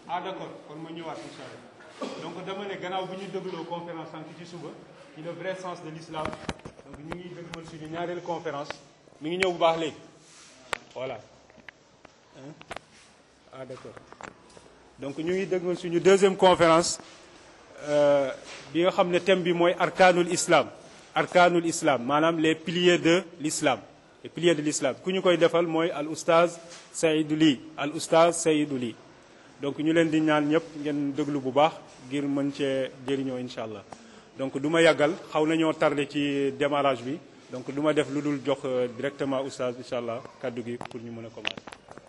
ah d'accord kon ma ñëwaat incha allah donc dama ne gannaaw bi ñu dégloo conférence sànq ci suba ci le vrai sens de l'islam donc ñu ngi dégmal suñu ñaareelu conférence mi ngi ñëw bu baax léegi voilà Hein? ah d'accord donc ñu ngi dégmal suñu deuxième conférence euh, bi nga xam ne thème bi mooy arkanul islam arkanul islam maanaam les piliers de l'islam les piliers de l'islam ku ñu koy defal mooy al oustaz Seydou Ly al oustaz Seydou Ly donc ñu leen di ñaan ñëpp ngeen déglu bu baax ngir mën cee jëriñoo incha allah donc du ma yàggal xaw nañoo tardé ci démarrage bi donc du ma def lu dul jox euh, directement oustaz incha allah kaddu gi pour ñu mën a commencer.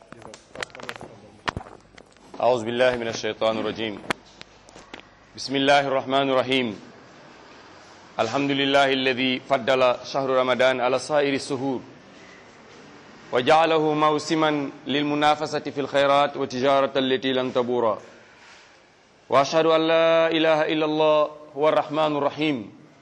أعوذ بالله من الشيطان الرجيم بسم الله الرحمن الرحيم الحمد لله الذي فضل شهر رمضان على سائر السهور وجعله موسما للمنافسة في الخيرات وتجارة التي لن تبورا وأشهد أن لا إله إلا الله هو الرحمن الرحيم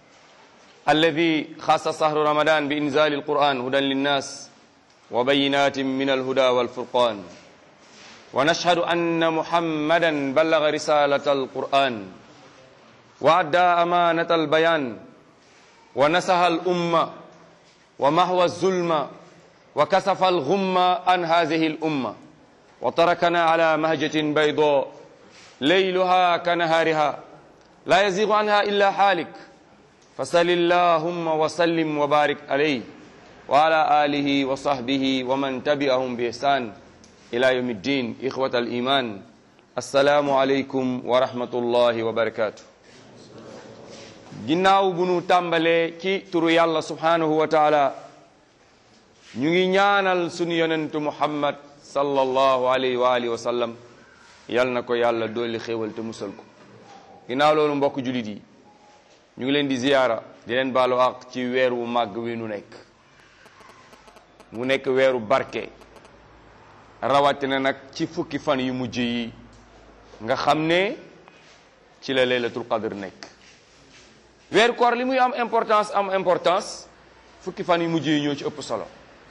الذي خص شهر رمضان بإنزال القرآن هدى للناس وبينات من الهدى والفرقان ونشهد أن محمدا بلغ رسالة القرآن وأدى أمانة البيان ونسها الأمة ومحو الظلم وكسف الغم عن هذه الأمة وتركنا على مهجة بيضاء ليلها كنهارها لا يزيغ عنها إلا حالك فصل اللهم وسلم وبارك عليه وعلى آله وصحبه ومن تبعهم بإحسان إلى يوم الدين إخوة الإيمان السلام عليكم ورحمة الله وبركاته ginnaaw bu nu tàmbalee ci turu yàlla subhanahu wa taala ñu ngi ñaanal sunu yonentu muhammad sallallahu alayhi wa alihi wa sallam yal na ko yàlla dolli xéewal te musal ko ginnaaw loolu mbokk julit yi ñu ngi leen di ziyaara di leen baalu àq ci weer wu màgg wi nu nekk mu nekk weeru barke rawatina nag ci fukki fan yu mujj yi nga xam ne ci la laylatul qadr nekk weeru koor li muy am importance am importance fukki fan yu mujj yi ñoo ci ëpp solo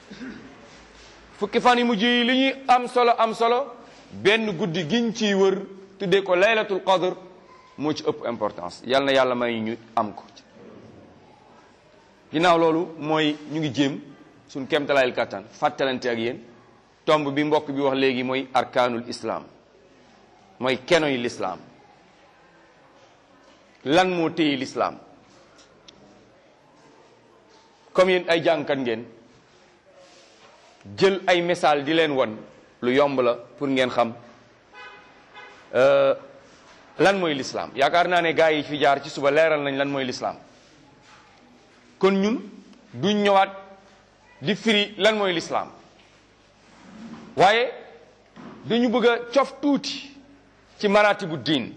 fukki fan yu mujj yi li ñuy am solo am solo benn guddi giñ ciy wër tuddee ko laylatul qadr moo ci ëpp importance yal na yàlla may ñu am ko ginnaaw loolu mooy ñu ngi jéem suñ kemtalayil kàttan fàttalante ak yéen tomb bi mbokk bi wax léegi mooy arkaanul islaam mooy kenoy lislaam lan moo téye lislaam comme yéen ay jàngkat ngeen jël ay misaal di leen won lu yomb la pour ngeen xam lan mooy lislaam yaakaar naa ne gaa yi fi jaar ci suba leeral nañ lan mooy lislaam kon ñun duñ ñëwaat di firi lan mooy lislaam waaye dañu bëgg a cof tuuti ci marati bu diin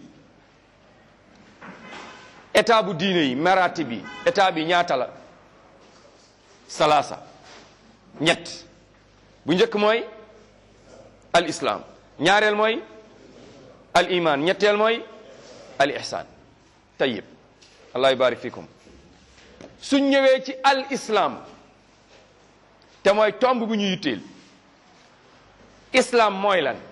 état bu diine yi marati bi état bi ñaata la salaasa ñett bu njëkk mooy al islam ñaareel mooy al iman ñetteel mooy al ihsan tayyib allah yubarik fikum suñ ñëwee ci al islam te mooy tomb bu ñu yitteel islam mooy lan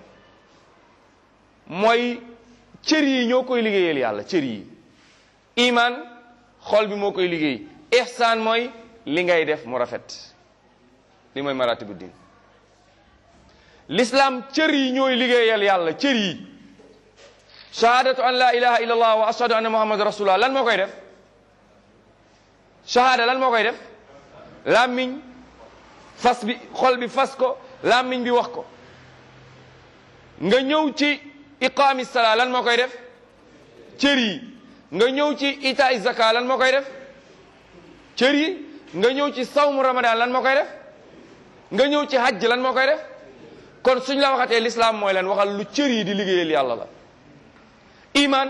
mooy cër yi ñoo koy liggéeyal yàlla cër yi iman xol bi moo koy liggéey ihsan mooy li ngay def mu rafet li mooy maratibu din l'islam cër yi ñooy liggéeyal yàlla cër yi shahadatu an la ilaha illa allah wa ashhadu anna muhammad rasulullah lan moo koy def shahada lan moo koy def làmmiñ fas bi xol bi fas ko làmmiñ bi wax ko nga ñëw ci iqaami salaa lan moo koy def cër yi nga ñëw ci itaay zaka lan moo koy def cër yi nga ñëw ci sawmu ramadan lan moo koy def nga ñëw ci hajj lan moo koy def kon suñ la waxatee l'islam mooy lan waxal lu cër yi di liggéeyal yàlla la iman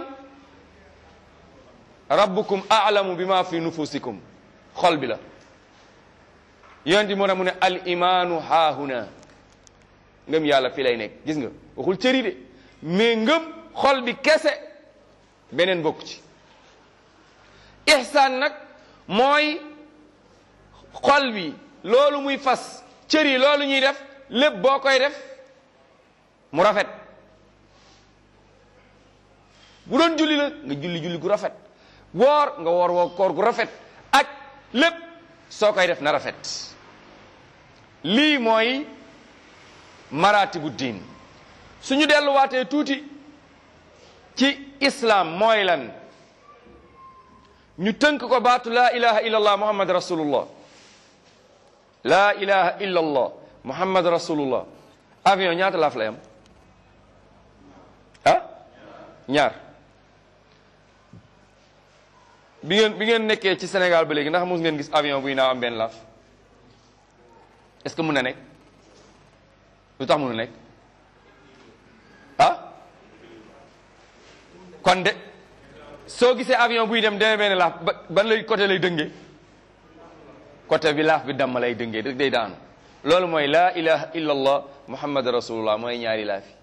rabbukum a'lamu bima fi nufusikum xol bi la yonent moo tax mu ne al imaanu haahuna ngëm yàlla fi lay nekk gis nga waxul cër yi de mais ngëm xol bi kese beneen bokk ci ihsaan nag mooy xol bi loolu muy fas cër yi loolu ñuy def lépp boo koy def mu rafet bu doon julli la nga julli julli gu rafet woor nga woor woo koor gu rafet ak lépp soo koy def na rafet lii mooy maratibu diin suñu delluwaatee tuuti ci islam mooy lan ñu tënk ko baatu laa ilaha illa allah muhammad rasulullah laa ilaha illa allah muhammad rasulullah avion ñaata laaf lay am ah ñaar bi ngeen bi ngeen nekkee ci Sénégal ba léegi ndax mos ngeen gis avion buy naaw am benn laaf est-ce que mun na nekk lu tax mun na nekk ah kon de soo gisee avion buy dem demee benn laaf ba ban lay côté lay dëngee côté bi laaf bi damm lay dëngee rek day daanu loolu mooy laa ilaha illa allah muhammad rasulullah mooy ñaari laaf yi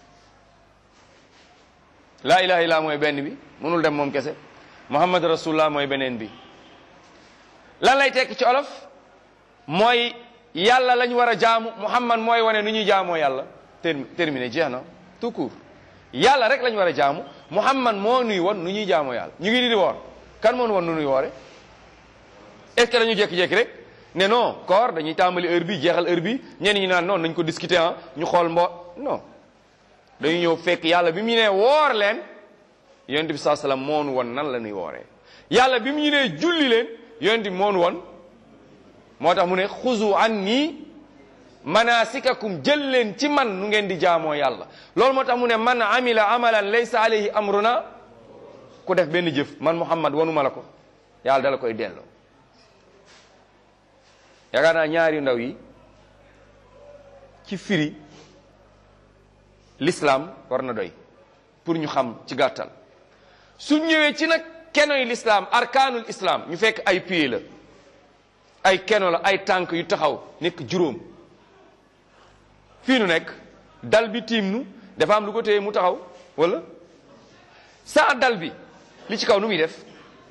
laa ilaha illa mooy benn bi mënul dem moom kese muhammad rasulullah mooy beneen bi lan lay tekki ci olof mooy yàlla lañ war a jaamu muhammad mooy wane nu ñuy jaamoo yàlla termi terminé jeex na tout court yàlla rek lañ war a jaamu muhammad moo nuy won nu ñuy jaamoo yàlla ñu ngi di di woor kan moo nu won nu nuy woore est ce que dañu jékki-jékki rek ne non koor dañuy tàmbali heure bi jeexal heure bi ñenn ñi naan non nañ ko discuter ah ñu xool mbo non dañu ñëw fekk yàlla bi mu ñu nee woor leen yonent bi saa salaam moo nu won nan la ñuy wooree yàlla bi mu ñu nee julli leen yonent bi moo nu won moo tax mu ne xuzu anni manasikakum jël leen ci man nu ngeen di jaamoo yàlla loolu moo tax mu ne man amila amalan laysa alayhi amruna ku def benn jëf man muhammad wanuma la ko yàlla dala koy delloo yaakaar naa ñaari ndaw yi ci firi l'islam war na doy pour ñu xam ci gàttal su ñëwee ci nag kenoy l'islam arkaanul islam ñu fekk ay pieds la ay keno la ay tànk yu taxaw nekk juróom fii nu nekk dal bi tiim nu dafa am lu ko téye mu taxaw wala saa dal bi li ci kaw nu muy def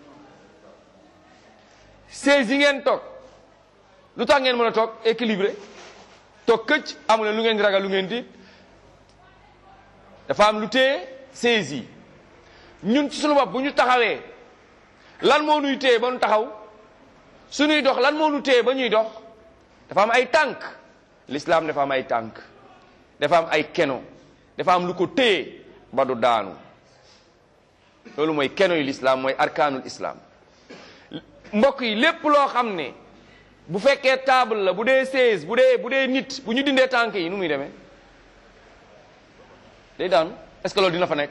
seize yi ngeen toog lu tax ngeen mën a toog équilibré toog këcc amu leen lu ngeen di ragal lu ngeen di dafa am lu téye seize yi ñun ci suñu bopp bu ñu taxawee lan moo nuy téye ba nu taxaw suñuy dox lan moo nu téye ba ñuy dox dafa am ay tànk l'islam dafa am ay tànk dafa am ay keno dafa am lu ko téye ba du daanu loolu mooy keno yu l'islam mooy arkaanul islam mbokk yi lépp loo xam ne bu fekkee table la bu dee seize bu dee bu dee nit bu ñu dindee tànk yi nu muy demee day daanu est-ce que loolu dina fa nekk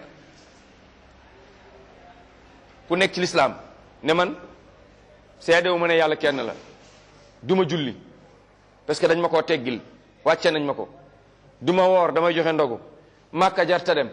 ku nekk ci l'islam ne man seedewu ma ne yàlla kenn la du ma julli parce que dañ ma koo teggil wàcce nañ ma ko du ma woor damay joxe ndogu màkka jarta dem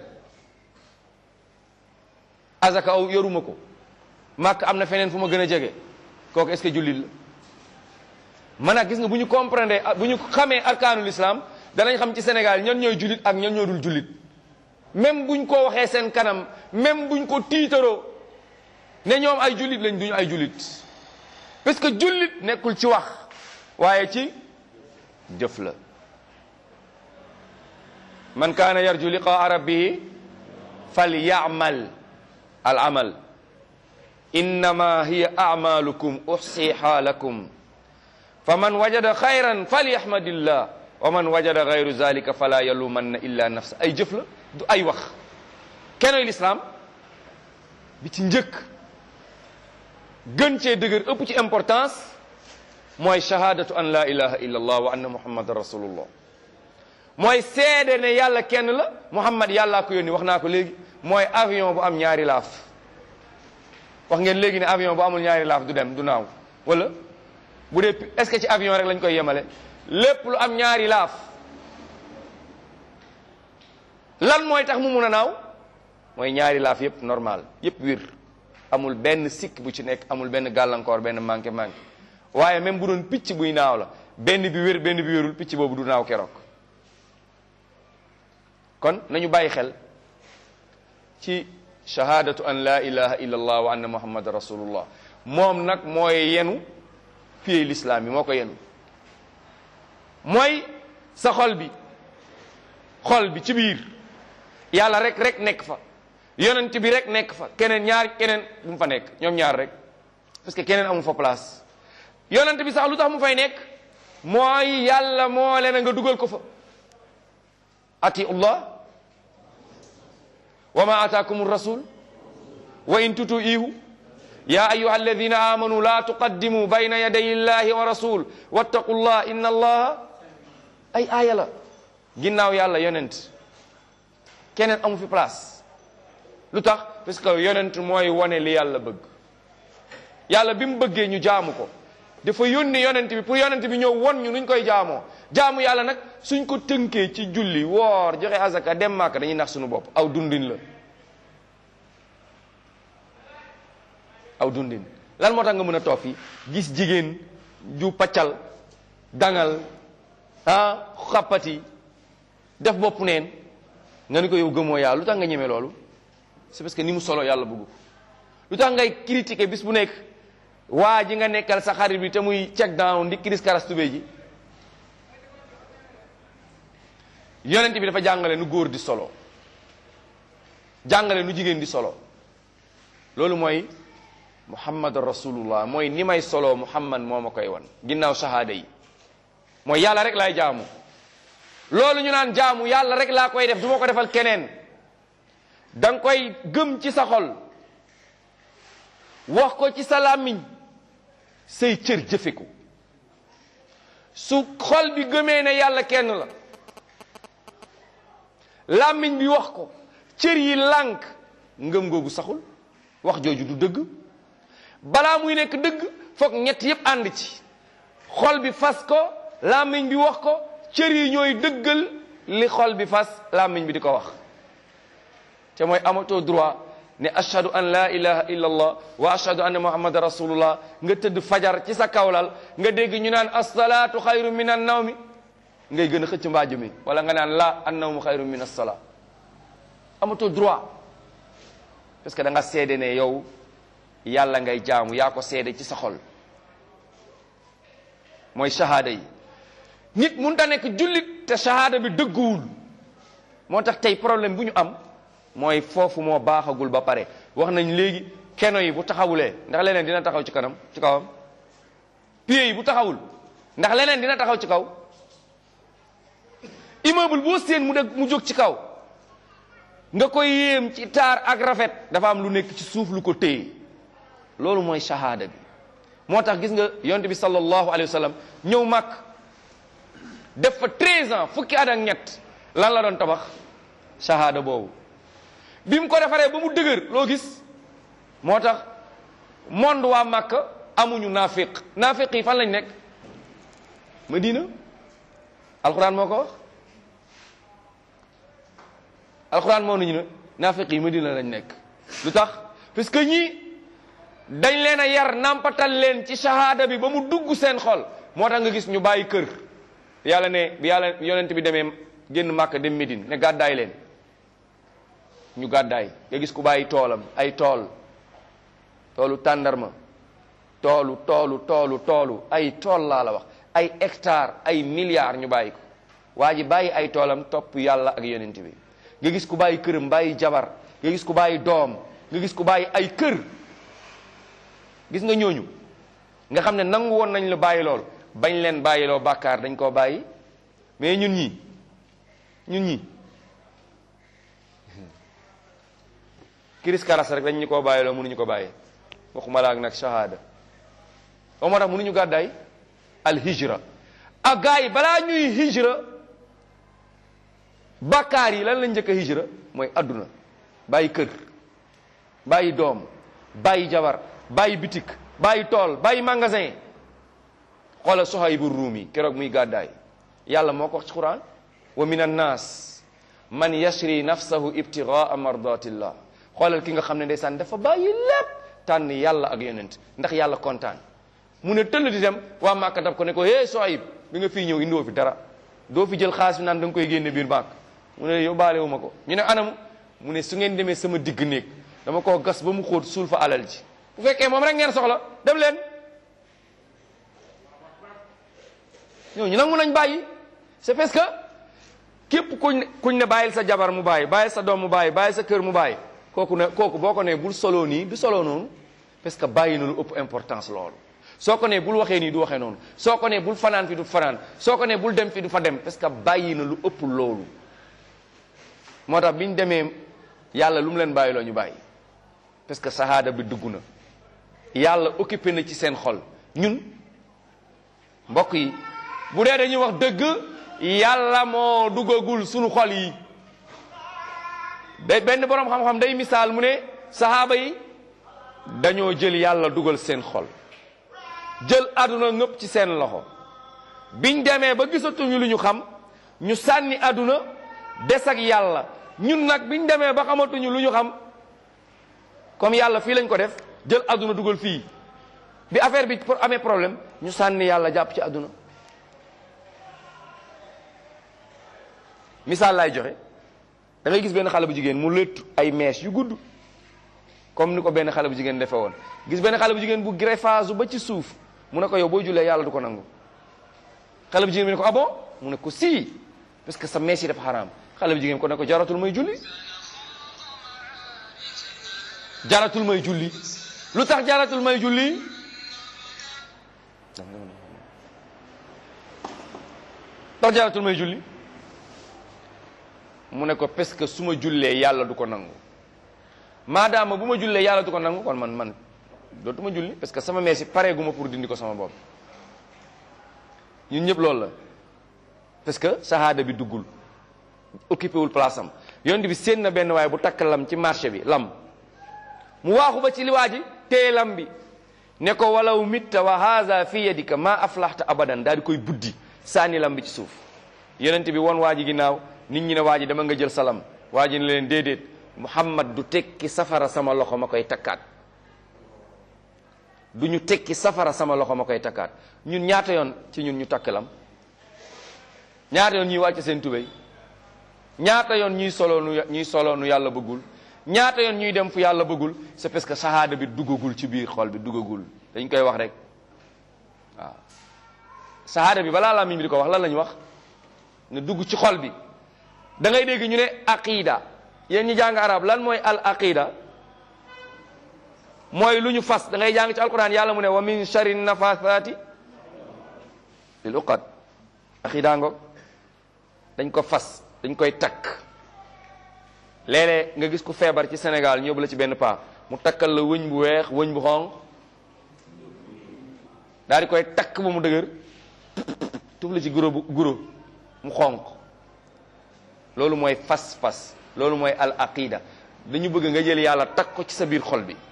azaka aw yoruma ko màkk am na feneen fu ma gën a jege kooku est-ce que jullit la man nag gis nga bu ñu comprendre bu ñu xamee arkaanul islam danañ xam ci Sénégal ñan ñooy jullit ak ñan ñoo dul jullit même buñ ko waxee seen kanam même buñ ko tiitaroo ne ñoom ay jullit lañ duñu ay jullit parce que jullit nekkul ci wax waaye ci jëf la man kaana yarju liqaa rabbihi fal yaamal al amal innama hiya amalukum uxsiha lakum fa man wajada xayran falyahmadillah wa man wajada gayru zalika fala yalumanna illa nafsa ay jëf la du ay wax kenoy lislaam bi ci njëkk gën cee dëgër ëpp ci importance mooy shahadatu an la ilaha illa allah wa anna muhammadan rasulullah mooy seede ne yàlla kenn la muhammad yàllaa ko yónni wax naa ko léegi mooy avion bu am ñaari laaf wax ngeen léegi ne avion bu amul ñaari laaf du dem du naaw wala bu dee est-ce que ci avion rek lañ koy yemale lépp lu am ñaari laaf lan mooy tax mu mun a naaw mooy ñaari laaf yépp normal yépp wir amul benn sikk bu ci nekk amul benn gàllankoor benn manqué manqué waaye même bu doon picc buy naaw la benn bi wér benn bi wérul picc boobu du naaw keroog kon nañu bàyyi xel ci shahadatu an la ilaha illa allah wa anna muhammad rasulullah moom nag mooy yenu pied l'islam bi moo ko yenu mooy sa xol bi xol bi ci biir yàlla rek rek nekk fa yonent bi rek nekk fa keneen ñaar keneen bu mu fa nekk ñoom ñaar rek parce que keneen amu fa place yonent bi sax lu tax mu fay nekk mooy yàlla moo leen nga dugal ko fa ati allah wa ma ataakum rasul wa in tutu ihu ya ayuha alladina amanu la tuqaddimu bayna yaday illahi wa rasul wattaqu llah inna allaha ay aaya la ginnaaw yàlla yonent keneen amu fi place lu tax parce que yonent mooy wane li yàlla bëgg yàlla bi mu bëggee ñu jaamu ko dafa yónni yonent bi pour yonent bi ñëw won ñu nuñ koy jaamoo jaamu yàlla nag suñ ko tënkee ci julli woor joxe azaka dem màkk dañuy nax suñu bopp aw dundin la aw dundin lan moo tax nga mën a toog fii gis jigéen ju paccal dangal ah xappati def bopp neen nga ni ko yow gëmoo yàlla lu tax nga ñeme loolu c'est parce que ni mu solo yàlla bëggu lu tax ngay critiquer bis bu nekk waa ji nga nekkal sa xarit bi te muy check down di kiris karas tubé ji yonent bi dafa jàngale nu góor di solo jàngale nu jigéen di solo loolu mooy muhammad rasulullah mooy ni may solo muhammad moo ma koy wan ginnaaw shahada yi mooy yàlla rek laay jaamu loolu ñu naan jaamu yàlla rek laa koy def du ma ko defal keneen da nga koy gëm ci sa xol wax ko ci sa làmmiñ say cër jëfe ko su xol bi gëmee ne yàlla kenn la làmmiñ bi wax ko cër yi lànk ngëm googu saxul wax jooju du dëgg balaa muy nekk dëgg foog ñett yépp ànd ci xol bi fas ko làmmiñ bi wax ko cër yi ñooy dëggal li xol bi fas làmmiñ bi di ko wax te mooy amatoo droit ne ashhadu an la ilaha illa allah wa ashhadu anna muhammadan rasulullah nga tëdd fajar ci sa kawlal nga dégg ñu naan assalaatu xayru min an nawmi ngay gën a xëcc mbaajo mi wala nga naan la an nawmu xayru min assala amatoo droit parce que da nga seede ne yow yàlla ngay jaamu yaa ko seede ci sa xol mooy shahada yi nit mun ta nekk jullit te shahada bi dëgguwul moo tax tey problème bu ñu am mooy foofu moo baaxagul ba pare wax nañ léegi keno yi bu taxawulee ndax leneen dina taxaw ci kanam ci kawam pieds yi bu taxawul ndax leneen dina taxaw ci kaw immeuble boo seen mu deg mu jóg ci kaw nga koy yéem ci taar ak rafet dafa am lu nekk ci suuf lu ko téye loolu mooy shahada bi moo tax gis nga yonte bi sallallahu alayhi wa sallam ñëw màkk def fa 13 ans fukki at ak ñett lan la doon tabax shahada boobu bi mu ko defaree ba mu dëgër loo gis moo tax monde waa màkk amuñu naafiq naafiq yi fan lañ nekk Madina alquran moo ko wax alquran moo nañu ne naafiq yi Madina lañ nekk lu tax parce que ñii dañ leen a yar nampatal leen ci shahada bi ba mu dugg seen xol moo tax nga gis ñu bàyyi kër yàlla ne bi yàlla yonent bi demee génn màkk dem Médine ne gàddaay leen ñu gàddaay nga gis ku bàyyi toolam ay tool toolu tàndarma toolu toolu toolu toolu ay tool laa la wax ay hectare ay milliards ñu bàyyi ko waa ji bàyyi ay toolam topp yàlla ak yonent bi nga gis ku bàyyi këram bàyyi jabar nga gis ku bàyyi doom nga gis ku bàyyi ay kër gis nga ñooñu nga xam ne nangu woon nañ la bàyyi lool bañ leen bàyyiloo bàkkaar dañ koo bàyyi mais ñun ñii ñun ñii kiris karas rek dañ ñu koo bàyyiloo mënuñu ko bàyyi waxuma la ak nag shahada o moo tax mënuñu gàddaay al hijra ak gars yi balaa ñuy hijra bàkkaar yi lan lañ njëkk a hijra mooy adduna bàyyi kër bàyyi doom bàyyi jabar bàyyi bitik bàyyi tool bàyyi magasin xoolal Suhaybu Ruumi keroog muy gàddaay yàlla moo ko wax ci Quran wa min annaas man yashri nafsahu ibtigaa mardatillah xoolal ki nga xam ne ndeysaan dafa bàyyi lépp tànn yàlla ak yonent ndax yàlla kontaan mu ne tëll di dem waa Màkka daf ko ne ko hé Suhayb bi nga fii ñëw indoo fi dara doo fi jël xaalis bi naan da nga koy génne biir Màkk mu ne yóbbaale wu ma ko ñu ne anam mu ne su ngeen demee sama digg néeg dama koo gas ba mu xóot suul fa alal ji bu fekkee moom rek ngeen soxla dem leen ñooñu nangu nañ bàyyi c'est parce que képp kuñ kuñ ne bàyyil sa jabar mu bàyyi bàyyil sa doom mu bàyyi bàyyil sa kër mu bàyyi kooku ne kooku boo ko nee bul solo nii du solo noonu parce que bàyyi na lu ëpp importance loolu soo ko nee bul waxee nii du waxee noonu soo ko nee bul fanaan fi du fanaan soo ko nee bul dem fi du fa dem parce que bàyyi na lu ëpp loolu moo tax bi ñu demee yàlla lu mu leen bàyyi loo ñu bàyyi parce que sahaada bi dugg na yàlla occupé na ci seen xol ñun mbokk yi bu dee dañuy wax dëgg yàlla moo duggagul sunu xol yi ba benn boroom xam-xam day misaal mu ne sahaaba yi dañoo jël yàlla dugal seen xol jël àdduna ngëpp ci seen loxo biñ demee ba gisatuñu lu ñu xam ñu sànni àdduna des ak yàlla ñun nag biñ demee ba xamatuñu lu ñu xam comme yàlla fii lañ ko def jël àdduna dugal fii bi affaire bi pour amee problème ñu sànni yàlla jàpp ci àdduna misaal laay joxe da ngay gis benn xale bu jigéen mu léttu ay mèches yu gudd comme ni ko benn xale bu jigéen defee woon gis benn xale bu jigéen bu greffage ba ci suuf mu ne ko yow boo jullee yàlla du ko nangu xale bu jigéen bi ne ko ah bon mu ne ko si parce que sa mèche yi dafa xaraam xale bu jigéen ko ne ko jaratul may julli jaratul may julli lu tax jaratul may julli tax jaratul may julli mu ne ko parce que su ma jullee yàlla du ko nangu maadaama bu ma jullee yàlla du ko nangu kon man man dootuma julli parce que sama meesi pareeguma pour dindi ko sama bopp ñun ñëpp loolu la parce que sahaada bi duggul occupé wul place am yonent bi séen na benn waaye bu takk lam ci marché bi lam mu waaxu ba ci li waa ji téye lam bi ne ko walaw mitta wa haza fi yadika ma aflahta abadan daal di koy buddi sànni lam bi ci suuf yonent bi won waa ji ginnaaw nit ñi ne waa ji dama nga jël salam waa ji ne leen déedéet muhammad du tekki safara sama loxo ma koy takkaat du ñu tekki safara sama loxo ma koy takkaat ñun ñaata yoon ci ñun ñu takk lam ñaata yoon ñuy wàcc seen tubéy ñaata yoon ñuy solo nu ñuy solo nu yàlla bëggul ñaata yoon ñuy dem fu yàlla bëggul c'est parce que sahaada bi duggagul ci biir xol bi duggagul dañ koy wax rek waaw sahaada bi balaa làmmiñ bi di ko wax lan la ñu wax ne dugg ci xol bi da ngay dégg ñu ne aqida yéen ñi jàng arab lan mooy al aqida mooy lu ñu fas da ngay jàng ci alquran yàlla mu ne wa min sharri nafathati lil uqad aqida ngo dañ ko fas dañ koy takk léeg-léeg nga gis ku feebar ci Sénégal ñëw la ci benn paa mu takkal la wëñ bu weex wëñ bu xonq daal di koy takk ba mu dëgër tuf la ci guro bu guro mu xonq loolu mooy fas-fas loolu mooy al aqida dañu bëgg nga jël yàlla takk ko ci sa biir xol bi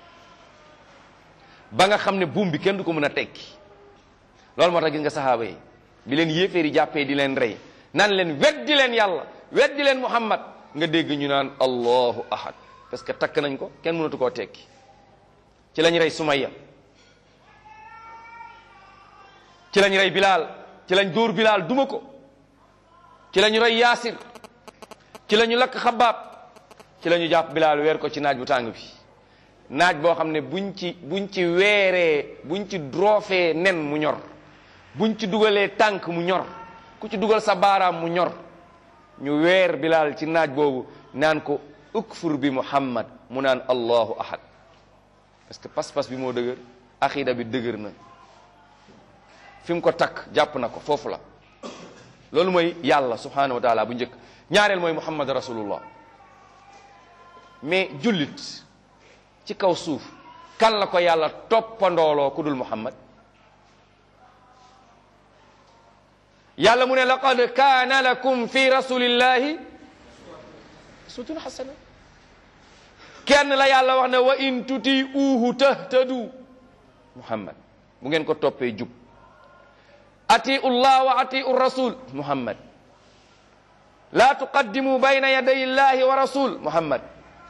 ba nga xam ne buum bi kenn du ko mën a tekki loolu moo tax gis nga saxaaba yi bi leen yéeféer yi jàppee di leen rey naan leen weddi leen yàlla weddi leen muhammad nga dégg ñu naan allahu ahad parce que takk nañ ko kenn mënatu koo tekki ci lañ rey sumayya ci lañ rey bilaal ci lañ dóor bilaal duma ko ci lañu rey yaasir ci lañu lakk xabaab ci lañu jàpp bilaal weer ko ci naaj bu tàng bi naaj boo xam ne buñ ci buñ ci weeree buñ ci droofee nen mu ñor buñ ci dugalee tànk mu ñor ku ci dugal sa baaraam mu ñor ñu weer bilaal ci naaj boobu naan ko ukfur bi muhammad mu naan allahu ahad parce que pas-pas bi moo dëgër aqida bi dëgër na fi mu ko takk jàpp na ko foofu la loolu mooy yàlla subhanahu wa taala bu njëkk ñaareel mooy muhammad rasulullah mais jullit ci kaw suuf kan la ko yàlla toppandooloo ku dul muhammad yàlla mu ne laqad kaana lakum fi rasulillahi uswatun hasana kenn la yàlla wax ne wa in tuti uuhu tahtadu muhammad bu ngeen ko toppee jub atiu llah wa atiu rasul muhammad la tuqaddimu bayna yaday illahi wa rasul muhammad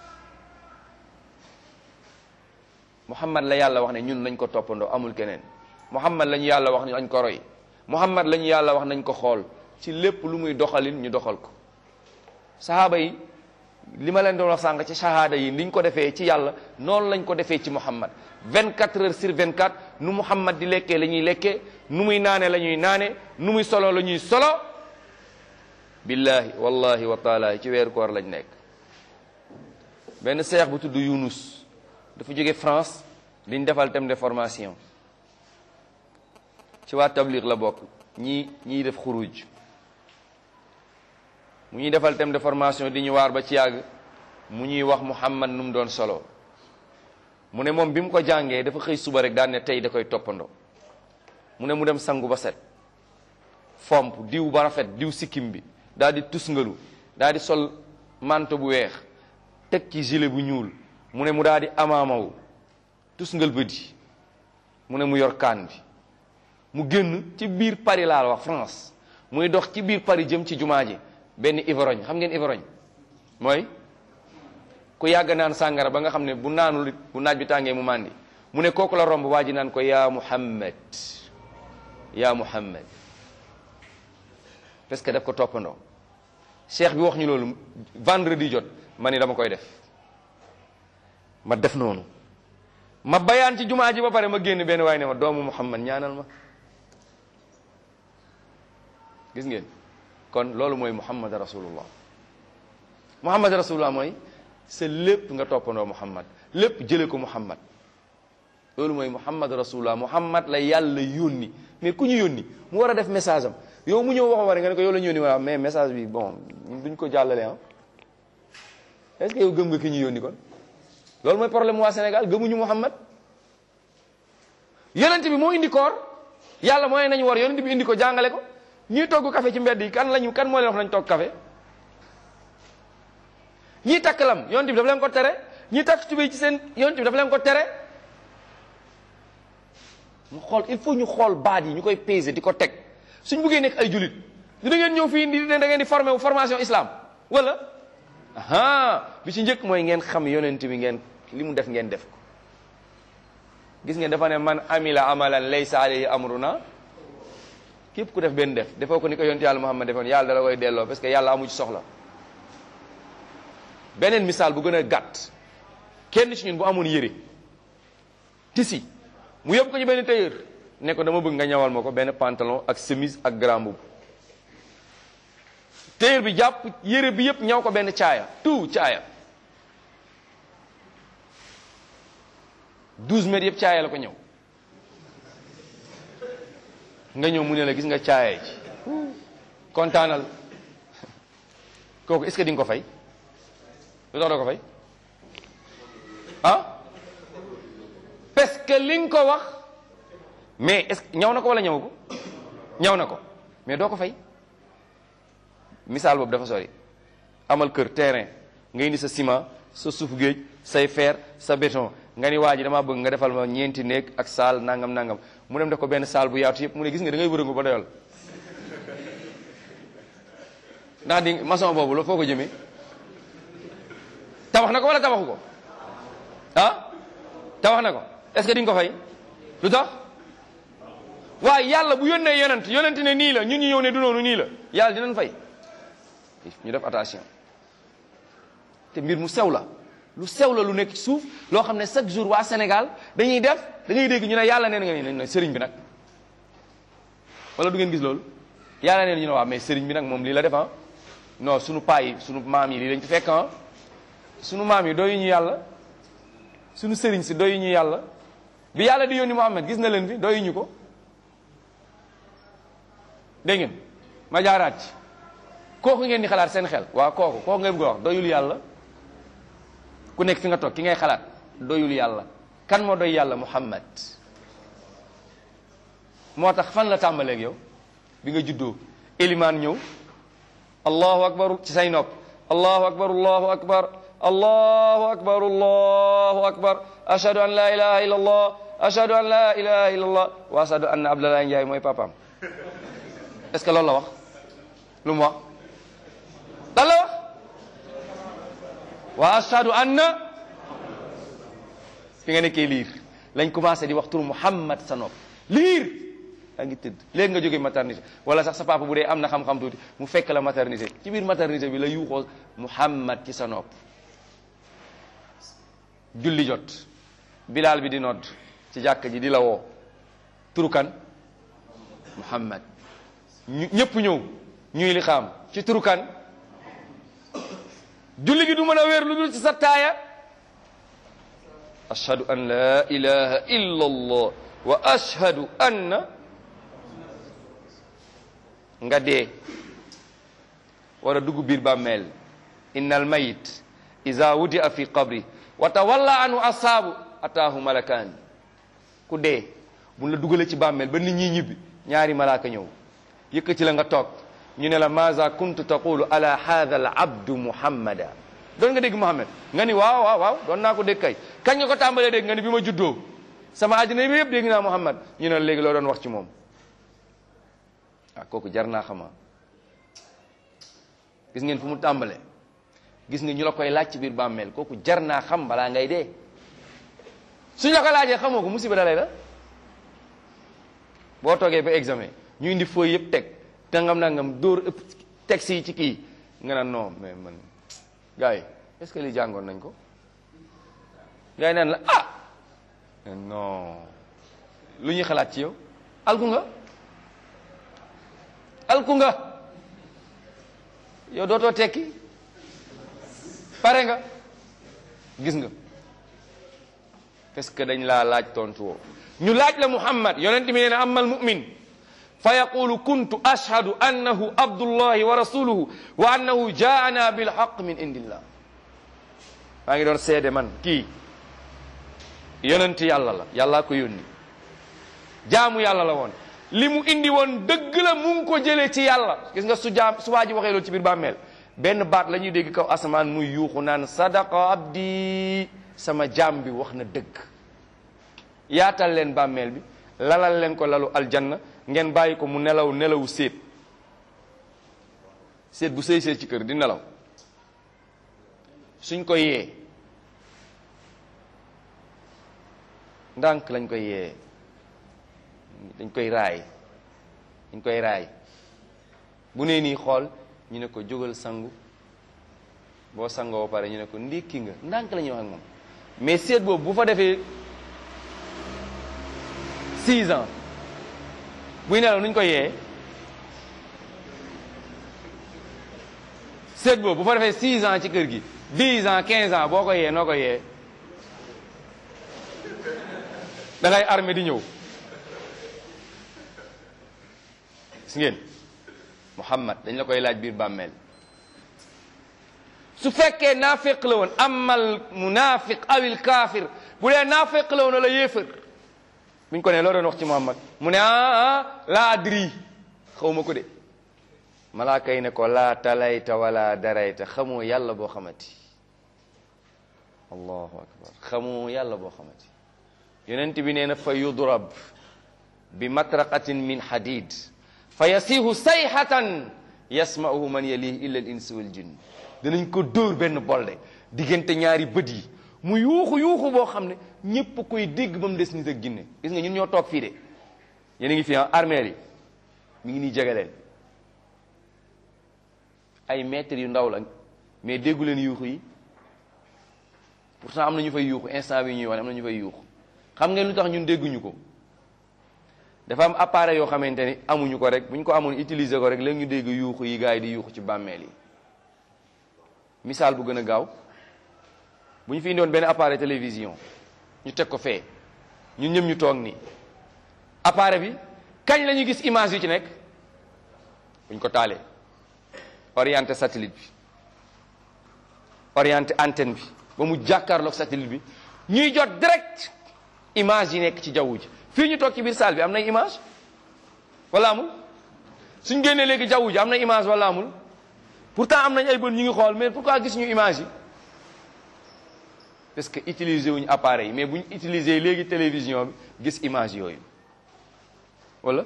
muhammad la yàlla wax ne ñun nañ ko toppandoo amul keneen muhammad la ñu yàlla wax ne nañ ko roy muhammad la ñu yàlla wax nañ ko xool ci lépp lu muy doxalin ñu doxal ko sahaaba yi li ma leen doon wax sànq ci shahada yi niñ ko defee ci yàlla noonu lañ ko defee ci muhammad 24 heures sur 24 nu muhammad di lekkee la ñuy lekkee nu muy naane la ñuy naane nu muy solo la ñuy solo billahi wallahi wa taala ci weeru koor lañ nekk benn seex bu tudd Yunus dafa jóge France liñ defal thème de formation ci waa tabliq la bokk ñii ñiy def xuruj mu ñuy defal thème de formation di ñu waar ba ci yàgg mu ñuy wax Muhammad nu mu doon solo mu ne moom bi mu ko jàngee dafa xëy suba rek daan ne tey da koy toppandoo mu ne mu dem sangu ba set fomp diw ba rafet diw sikkim bi daal di tusngalu daal di sol manto bu weex teg ci gilet bu ñuul mu ne mu daal di amaamawu tusngal bëdi mu ne mu yor kaan bi mu génn ci biir Paris laa la wax France muy dox ci biir Paris jëm ci jumaa ji benn ivrogne xam ngeen ivrogne mooy ku yàgg naan sàngara ba nga xam ne bu naanul bu naaj bi tàngee mu màndi mu ne kooku la romb waa ji naan ko yaa Muhammad yaa Muhammad parce que daf ko toppandoo cheikh bi wax ñu loolu vendredi jot ma ni dama koy def ma def noonu ma bayaan ci jumaa ji ba pare ma génn benn waay ne ma doomu Muhammad ñaanal ma gis ngeen kon loolu mooy Muhammad rasulullah Muhammad rasulullah mooy sa lépp nga toppandoo Muhammad lépp jële ko Muhammad loolu mooy Muhammad rasulullah Muhammad la yàlla yónni mais ku ñu yónni mu war a def message am yow mu ñëw wax war nga ne ko yow la ñu yónni wala mais message bi bon duñ ko jàllale ah est-ce que yow gëm nga ki ñu yónni kon loolu mooy problème waa Sénégal gëmuñu Muhammad yonent bi moo indi koor yàlla mooy nañu war yonent bi indi ko jàngale ko ñii togg café ci mbedd yi kan lañu kan moo leen wax nañ togg café ñii takk lam yonent bi dafa leen ko tere ñii takk tubéy ci seen yonent bi dafa leen ko tere mu xool il faut ñu xool baat yi ñu koy peser di ko teg suñ buggee nekk ay julit du da ngeen ñëw fii indi ne da ngeen di formé wu formation islam wala aha bi ci njëkk mooy ngeen xam yonent bi ngeen li mu def ngeen def ko gis ngeen dafa ne man amila amalan laysa alayhi amruna képp ku def benn def defoo ko ni ko yonent yàlla Muhammad defoon yàlla dala koy delloo parce que yàlla amu ci soxla beneen misaal bu gën a gàtt kenn ci ñun bu amoon yére tisi mu yóbbu ko ci benn tailleur ne ko dama bëgg nga ñawal ma ko benn pantalon ak chemise ak grand boubou tailleur bi jàpp yére bi yëpp ñaw ko benn caaya tout caaya 12 mètres yëpp caaya la ko ñëw nga ñëw mu ne la gis nga caaya ji kontaanal kooku est-ce que di nga ko fay lu tax doo ko fay ah parce que li nga ko wax mais est-ce que ñaw na ko wala ñaw ko ñaw na ko mais doo ko fay misaal boobu dafa sori amal kër terrain nga indi sa ciment sa suuf géej say fer sa béton nga ni waa ji damaa bëgg nga defal ma ñeenti néeg ak saal nangam nangam mu dem def ko benn saal bu yaatu yëpp mu ne gis nga da ngay wërëngu ba doyal ndax di maçon boobu la foo ko jëmee tabax na ko wala tabaxu ko ah tabax na ko est-ce que di nga ko fay lu tax waaye yàlla bu yónnee yonent yonent ne nii la ñun ñu ñëw ne du noonu nii la yàlla dinañ fay ñu def attention te mbir mu sew la lu sew la lu nekk ci suuf loo xam ne chaque jour waa Sénégal dañuy def da ngay dégg ñu ne yàlla neen nga ni ne sëriñ bi nag wala du ngeen gis loolu yàlla neen ñu ne waa mais sëriñ bi nag moom lii la def ah non sunu paa yi sunu maam yi lii lañ ci fekk ah sunu maam yi doyu ñu yàlla sunu sëriñ si doyu ñu yàlla bi yàlla di yónni Muhammad gis na leen fi doyu ñu ko dégg ngeen ma jaaraat ci kooku ngeen di xalaat seen xel waaw kooku kooku ngeen bëgg a wax doyul yàlla ku nekk fi nga toog ki ngay xalaat doyul yàlla kan moo doy yàlla Muhammad moo tax fan la tàmbaleeg yow bi nga juddoo élimaan ñëw allahu akbar ci say nopp allahu akbar allahu akbar allahu akbar allahu akbar ashhadu an la ilaha illa allah ashhadu an la ilaha illa allah wa ashhadu anna abdallah njaay mooy papaam est-ce que loolu la wax lu mu wax lan la wax wa ashhadu anna fi nga nekkee liir lañ commencé di wax turu Muhammad sa nopp liir yaa ngi tëdd léegi nga jógee maternité wala sax sa papa bu dee am na xam-xam tuuti mu fekk la maternité ci biir maternité bi la yuuxoo Muhammad ci sa nopp julli jot bilaal bi di nodd ci jàkk ji di la woo turu kan Muhammad ñu ñëpp ñëw ñuy li xaam ci turu kan julli gi du mën a wéer lu dul ci sa taaya ashhadu an la ilaha illa allah wa ashhadu anna nga dee war a dugg biir bàmmeel inna al mayit iza wudia fi qabri wa tawalla anhu asaabu ataahu malakaan ku dee buñ la dugalee ci bàmmeel ba nit ñi ñibbi ñaari malaaka ñëw yëkkati la nga toog ñu ne la maza kuntu taqulu ala hadha al abdu muhammada doon nga dégg muhammad nga ni waaw waaw waaw doon naa ko dégg kay kañ nga ko tàmbalee dégg nga ni bi ma juddoo sama àddina bi yëpp dégg naa muhammad ñu ne la léegi loo doon wax ci moom ah kooku jar naa xama gis ngeen fu mu tàmbalee gis nga ñu la koy laaj ci biir bàmmeel kooku jar naa xam balaa ngay dee suñ la ko laajee xamoo ko musiba dalay la boo toogee ba examen ñu indi fooy yëpp teg tangam nangam dóor ëpp teg si ci kii nga naan non mais man gars yi est-ce que li jàngoon nañ ko gars yi naan la ah non lu ñuy xalaat ci yow alku nga alku nga yow dootoo tekki pare nga gis nga parce que dañ laa laaj tontu woo ñu laaj la muhammad yonent mi nee na amal mu'min fa yaqulu kuntu ashhadu annahu abdullahi wa rasuluhu wa annahu jaana bilhaq min indillah maa ngi doon seede man kii yonent yàlla la yàllaa ko yónni jaamu yàlla la woon li mu indi woon dëgg la mu ngi ko jëlee ci yàlla gis nga su jaam su waa ji waxee loolu ci biir bàmmeel benn baat la ñuy dégg kaw asamaan muy yuuxu naan sadaqa abdi sama jaam bi wax na dëgg yaatal leen bàmmeel bi lalal leen ko lalu aljanna ngeen bàyyi ko mu nelaw nelawu séet séet bu sëy séet ci kër di nelaw suñ ko yee ndànk lañ koy yee dañ koy raay dañ koy raay bu nee nii xool ñu ne ko jógal sangu boo sangoo ba pare ñu ne ko ndékki nga ndànk la ñuy wax ak moom mais seet boobu bu fa defee six ans buy nelaw nuñ koy yee seet boobu bu fa defee six ans ci kër gi dix ans quinze ans boo ko yee noo ko yee da ngay armé di ñëw gis ngeen Muhammad dañ la koy laaj biir bàmmeel su fekkee naafiq la woon amal munafiq awil kaafir bu dee naafiq la woon wala yéefar buñ ko ne loo doon wax ci Muhammad mu ne ah ah laa adri xaw ma ko de malaaka yi ne ko laa talayta wala darayta xamoo yàlla boo xamati allahu akbar xamoo yàlla boo xamati yonent bi nee na fa yudrab bi matraqatin min hadid fa yasiihu sayhatan yasma'uhu man yalihi illa al insu wal jinn dinañ ko dóor benn bolde diggante ñaari bët yi mu yuuxu yuuxu boo xam ne ñépp koy dégg ba mu des nit ak jinne gis nga ñun ñoo toog fii de yéen a ngi fi armeel yi mi ngi nii jege leen ay mètres yu ndaw la mais déggu leen yuuxu yi pourtant am na ñu fay yuuxu instant bi ñuy wax am na ñu fay yuuxu xam ngeen lu tax ñun dégguñu ko dafa am appareil yoo xamante ni amuñu ko rek bu ñu ko amoon utiliser ko rek léegi ñu dégg yuuxu yi gars yi di yuuxu ci bàmmeel yi misaal bu gën a gaaw bu ñu fi indoon benn appareil télévision ñu teg ko fee ñun ñëpp ñu toog nii appareil bi kañ la ñuy gis image yu ci nekk bu ñu ko taalee orienté satellite bi orienté antenne bi ba mu jàkkaarloog satellite bi ñuy jot direct image yi nekk ci jaww ji fii ñu toog ci biir salle bi am na image wala amul suñ génnee léegi jaww ji am na image wala amul pourtant am nañ ay bët ñu ngi xool mais pourquoi gis ñu image yi parce que utiliser wuñu appareil yi mais bu ñu utiliser léegi télévision bi gis image yooyu wala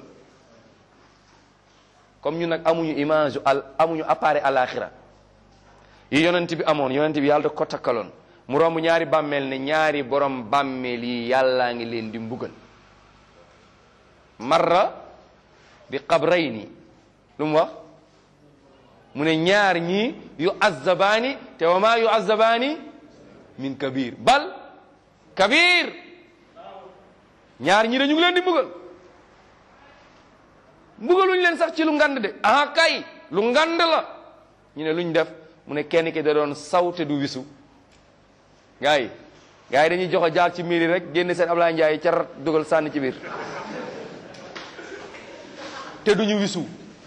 comme ñu nag amuñu image al amuñu appareil alaxira yi yonent bi amoon yonent bi yàlla da ko takkaloon mu romb ñaari bàmmeel ne ñaari borom bàmmeel yi yàllaa ngi leen di mbugal marra bi qabrayni lu mu wax mu ne ñaar ñii yu azzabaani te wa maa yu azzabaani min kabir bal kabir ñaar ñii dañu ngi leen di mbugal mbugaluñ leen sax ci lu ngand de ah kay lu ngand la ñu ne luñ def mu ne kenn ki da doon sawte du wisu gars yi gars yi dañuy joxe jaar ci miiri rek génne seen Ablaye Ndiaye car dugal sànni ci biir te duñu wisu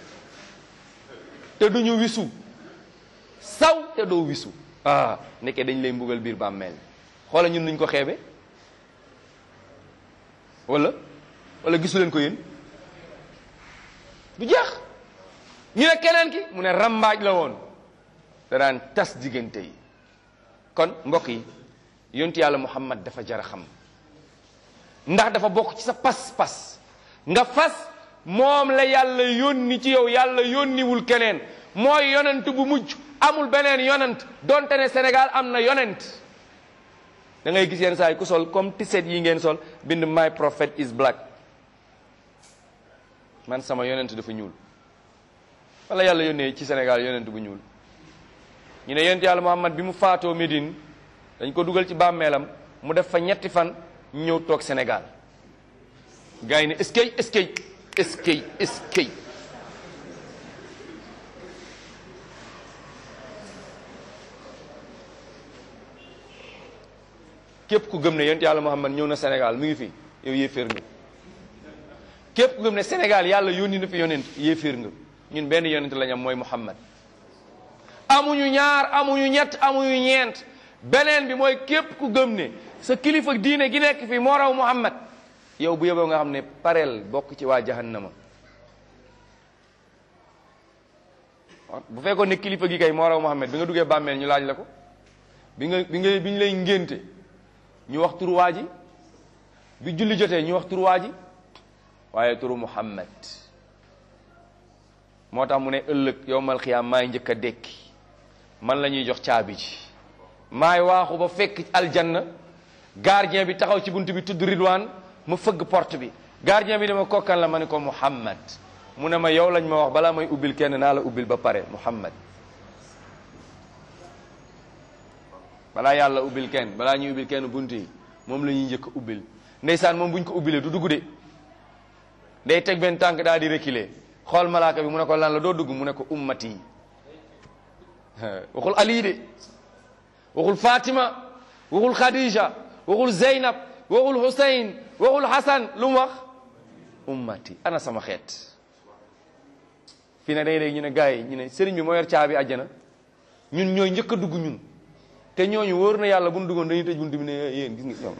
te duñu wisu saw te doo wisu ah nekkee dañ lay mbugal biir bàmmeel xoola ñun nuñ ko xeebe wala wala gisu leen ko yéen du jeex ñu ne keneen ki mu ne rambaaj la woon da daan tas diggante yi kon mbokk yi yontu yàlla muhammad dafa jar a xam ndax dafa bokk ci sa pas-pas nga fas moom la yàlla yónni ci yow yàlla yónniwul keneen mooy yonent bu mujj amul beneen yonent donte ne Sénégal am na yonent da ngay gis yenn saa yi ku sol comme tiset yi ngeen sol bind my prophet is black man sama yonent dafa ñuul wala yàlla yónnee ci Sénégal yonent bu ñuul ñu ne yonent yàlla Muhammad bi mu faatoo Médine dañ ko dugal ci bàmmeelam mu def fa ñetti fan ñëw toog Sénégal gars yi ne est-ce que est-ce que est-ce que est-ce que képp ku gëm ne yonent yàlla Muhammad ñëw na Sénégal mu ngi fi yow yéeféer nga képp ku gëm ne Sénégal yàlla yónni na fi yonent yéeféer nga ñun benn yonent lañ am mooy Muhammad amuñu ñaar amuñu ñett amuñu ñeent beneen bi mooy képp ku gëm ne sa kilifa diine gi nekk fii moo raw Muhammad yow bu yeboo nga xam ne pareel bokk ci waa jahannama bu fekkoon ne kilifa gi kay moo raw Muhammad bi nga duggee bàmmeel ñu laaj la ko bi nga bi nga bi ñu lay ngénte ñu wax turu waa ji bi julli jotee ñu wax turu waa ji waaye turu Muhammad moo tax mu ne ëllëg yowmal xiyaam maay njëkk a dekki man la ñuy jox caabi ji maay waaxu ba fekk aljanna gardien bi taxaw ci bunt bi tudd Ridwaan ma fëgg porte bi gardien bi dama kokkan la ma ne ko Muhammad mu ne ma yow lañ ma wax balaa may ubbil kenn naa la ubbil ba pare Muhammad balaa yàlla ubbil kenn balaa ñuy ubbil kenn bunt yi moom la ñuy njëkk a ubbil ndeysaan moom buñ ko ubbilee du dugg de day teg benn tànk daal di reculer xool malaaka bi mu ne ko lan la doo dugg mu ne ko ummati waxul Ali de waxul Fatima waxul Khadija waxul Zeynab waxul Hussein waxul Hassan lu mu wax ummati ana sama xeet fii ne day dégg ñu ne gars yi ñu ne sëriñ bi moo yor caabi àjjana ñun ñooy njëkk a dugg ñun te ñooñu wóor na yàlla bu nu duggoon dañuy tëj bunt bi ne yéen gis nga ñoom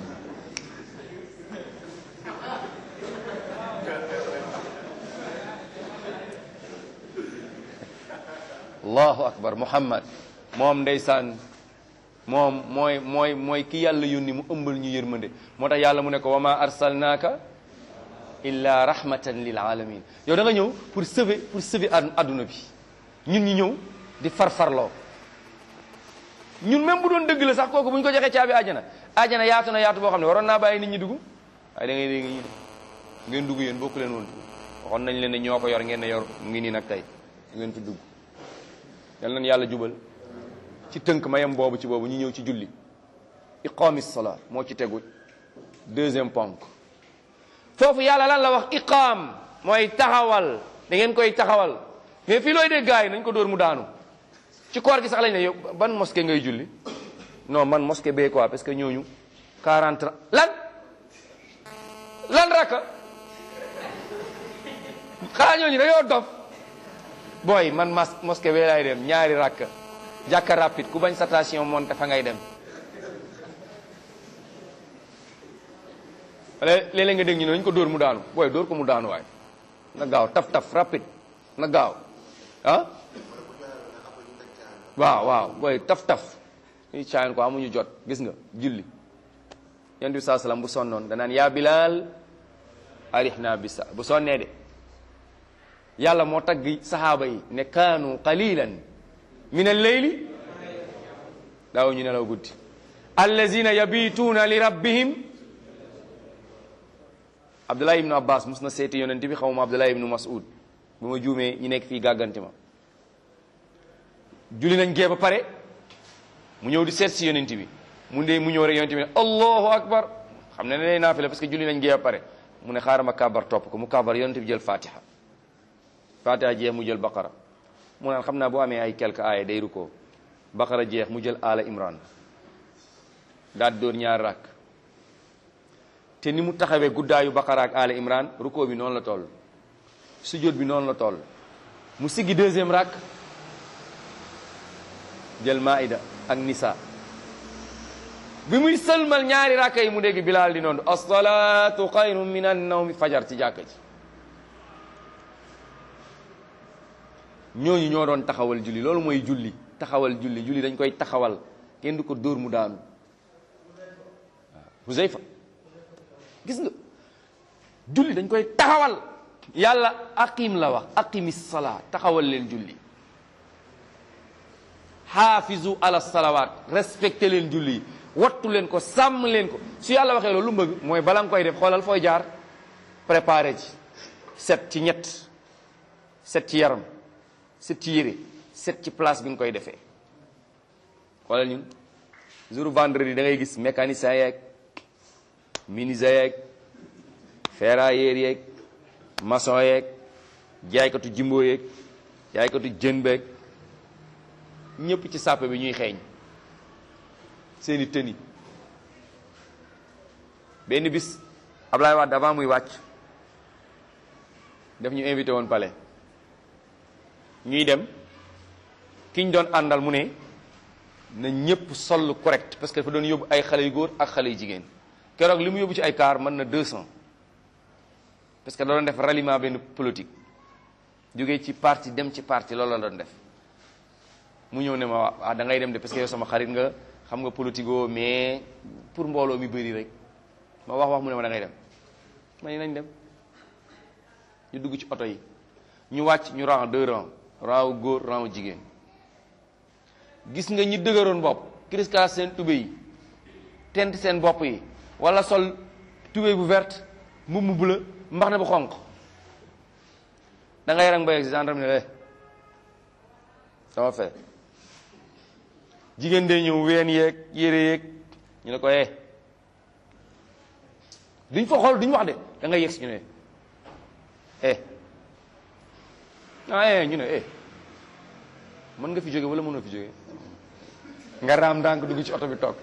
allahu akbar muhammad moom ndeysaan moom mooy mooy mooy ki yàlla yónni mu ëmbal ñu yërmande moo tax yàlla mu ne ko wa ma arsalnaaka illa rahmatan lil alamin yow da nga ñëw pour sauver pour sauver adduna bi ñun ñu ñëw di farfarloo ñun même bu doon dëgg la sax kooku bu ñu ko joxee caabi àjjana àjjana yaatu na yaatu boo xam ne waroon naa bàyyi nit ñi dugg waaye da ngay dégg ñi de ngeen dugg yéen bokku leen woon waxoon nañ leen ne ñoo ko yor ngeen ne yor mu ngi nii nag tey ngeen fi dugg yal nañ yàlla jubal ci tënk mayam boobu ci boobu ñu ñëw ci julli iqaami salaa moo ci tegu deuxième ponk foofu yàlla lan la wax iqaam mooy taxawal da ngeen koy taxawal mais fii looy dégg gars yi nañ ko dóor mu daanu ci koor gi sax lañ ne yow ban mosquée ngay julli non man mosquée bee quoi parce que ñooñu 40 lan lan rakka xanaa ñooñu dañoo dof booy man mas mosquée bee laay dem ñaari rakka jàkka rapide ku bañ station monte fa ngay dem léeg-léeg nga dégg ñu ne nañ ko dóor mu daanu booy dóor ko mu daanu waay na gaaw taf taf rapide na gaaw ah waaw waaw booy taf taf ñu caayan ko amuñu jot gis nga julli yonent bi saa salaam bu sonnoon danaan yaa bilaal arihna bisa bu sonnee de yàlla moo tagg sahaaba yi ne kaanu qalilan min al-layli daaw ñu nelaw guddi allazina yabituuna li rabbihim abdullah ibnu abbas mus na seeti yonent bi xaw ma abdullah ibnu mas'ud bu ma juumee ñi nekk fii gàgganti ma julli nañ gee ba pare mu ñëw di seet si yonent bi mu ndee mu ñëw rek yonent bi ne allahu akbar xam ne ne day naafila parce que julli nañ gee ba pare mu ne xaaral ma kabar topp ko mu kabar yonent bi jël fatiha fatiha jeex mu jël baqara mu naan xam naa boo amee ay quelques aaya day rukkoo baqara jeex mu jël ala imran daal di dóor ñaari rakk te ni mu taxawee guddaayu Baqara ak Aali Imran rukkoo bi noonu la toll sujjóot bi noonu la toll mu siggi deuxième rakk jël Maïda ak Nisa bi muy sëlmal ñaari rakka yi mu dégg Bilaal di noonu as-salaatu xayrun min an-nawmi fajar ci jàkka ji ñooñu ñoo doon taxawal julli loolu mooy julli taxawal julli julli dañ koy taxawal kenn du ko dóor mu daanu waaw Huzayfa gis nga julli dañ koy taxawal yàlla aqim la wax aqimi salaa taxawal leen julli xaafizu ala salawaat respecté leen julli yi wattu leen ko sàmm leen ko su yàlla waxee loolu lu mu bëgg mooy bala nga koy def xoolal fooy jaar préparé ci set ci ñett set ci yaram set ci yére set ci place bi nga koy defee xoolal ñun jour vendredi da ngay gis mécanicien yeeg menuisier yeeg ferrailleur yeeg maçon yeeg jaaykatu jimbo yeeg jaaykatu jën beeg ñëpp ci sàppe bi ñuy xeeñ seeni tëni benn bis Ablaye Wade avant muy wàcc daf ñu invité woon palais ñuy dem ki ñu doon àndal mu ne na ñëpp sol correct parce que dafa doon yóbbu ay xale yu góor ak xale yu jigéen keroog li mu yóbbu ci ay car mën na 200 parce que da doon def ralliement benn politique jógee ci parti dem ci parti loolu la doon def mu ñëw ne ma waa da ngay dem de parce que yow sama xarit nga xam nga politico mais pour mbooloo mi bëri rek ma wax wax mu ne ma da ngay dem ma ne nañ dem ñu dugg ci oto yi ñu wàcc ñu rang deux rangs rang wu góor rang wu jigéen gis nga ñi dëgëroon bopp crisca seen tube yi tent seen bopp yi wala sol tubéy bu verte mbubb mu bleu mbax na bu xonq da ngay rang ba yegg si gendarme ne sama fee jigéen de ñëw ween yeeg yére yeeg ñu ne ko eh duñ fa xool duñ wax de da ngay yegg si ñu ne eh ah eh ñu ne eh mën nga fi jóge wala mënoo fi jóge nga raam ndànk dugg ci oto bi toog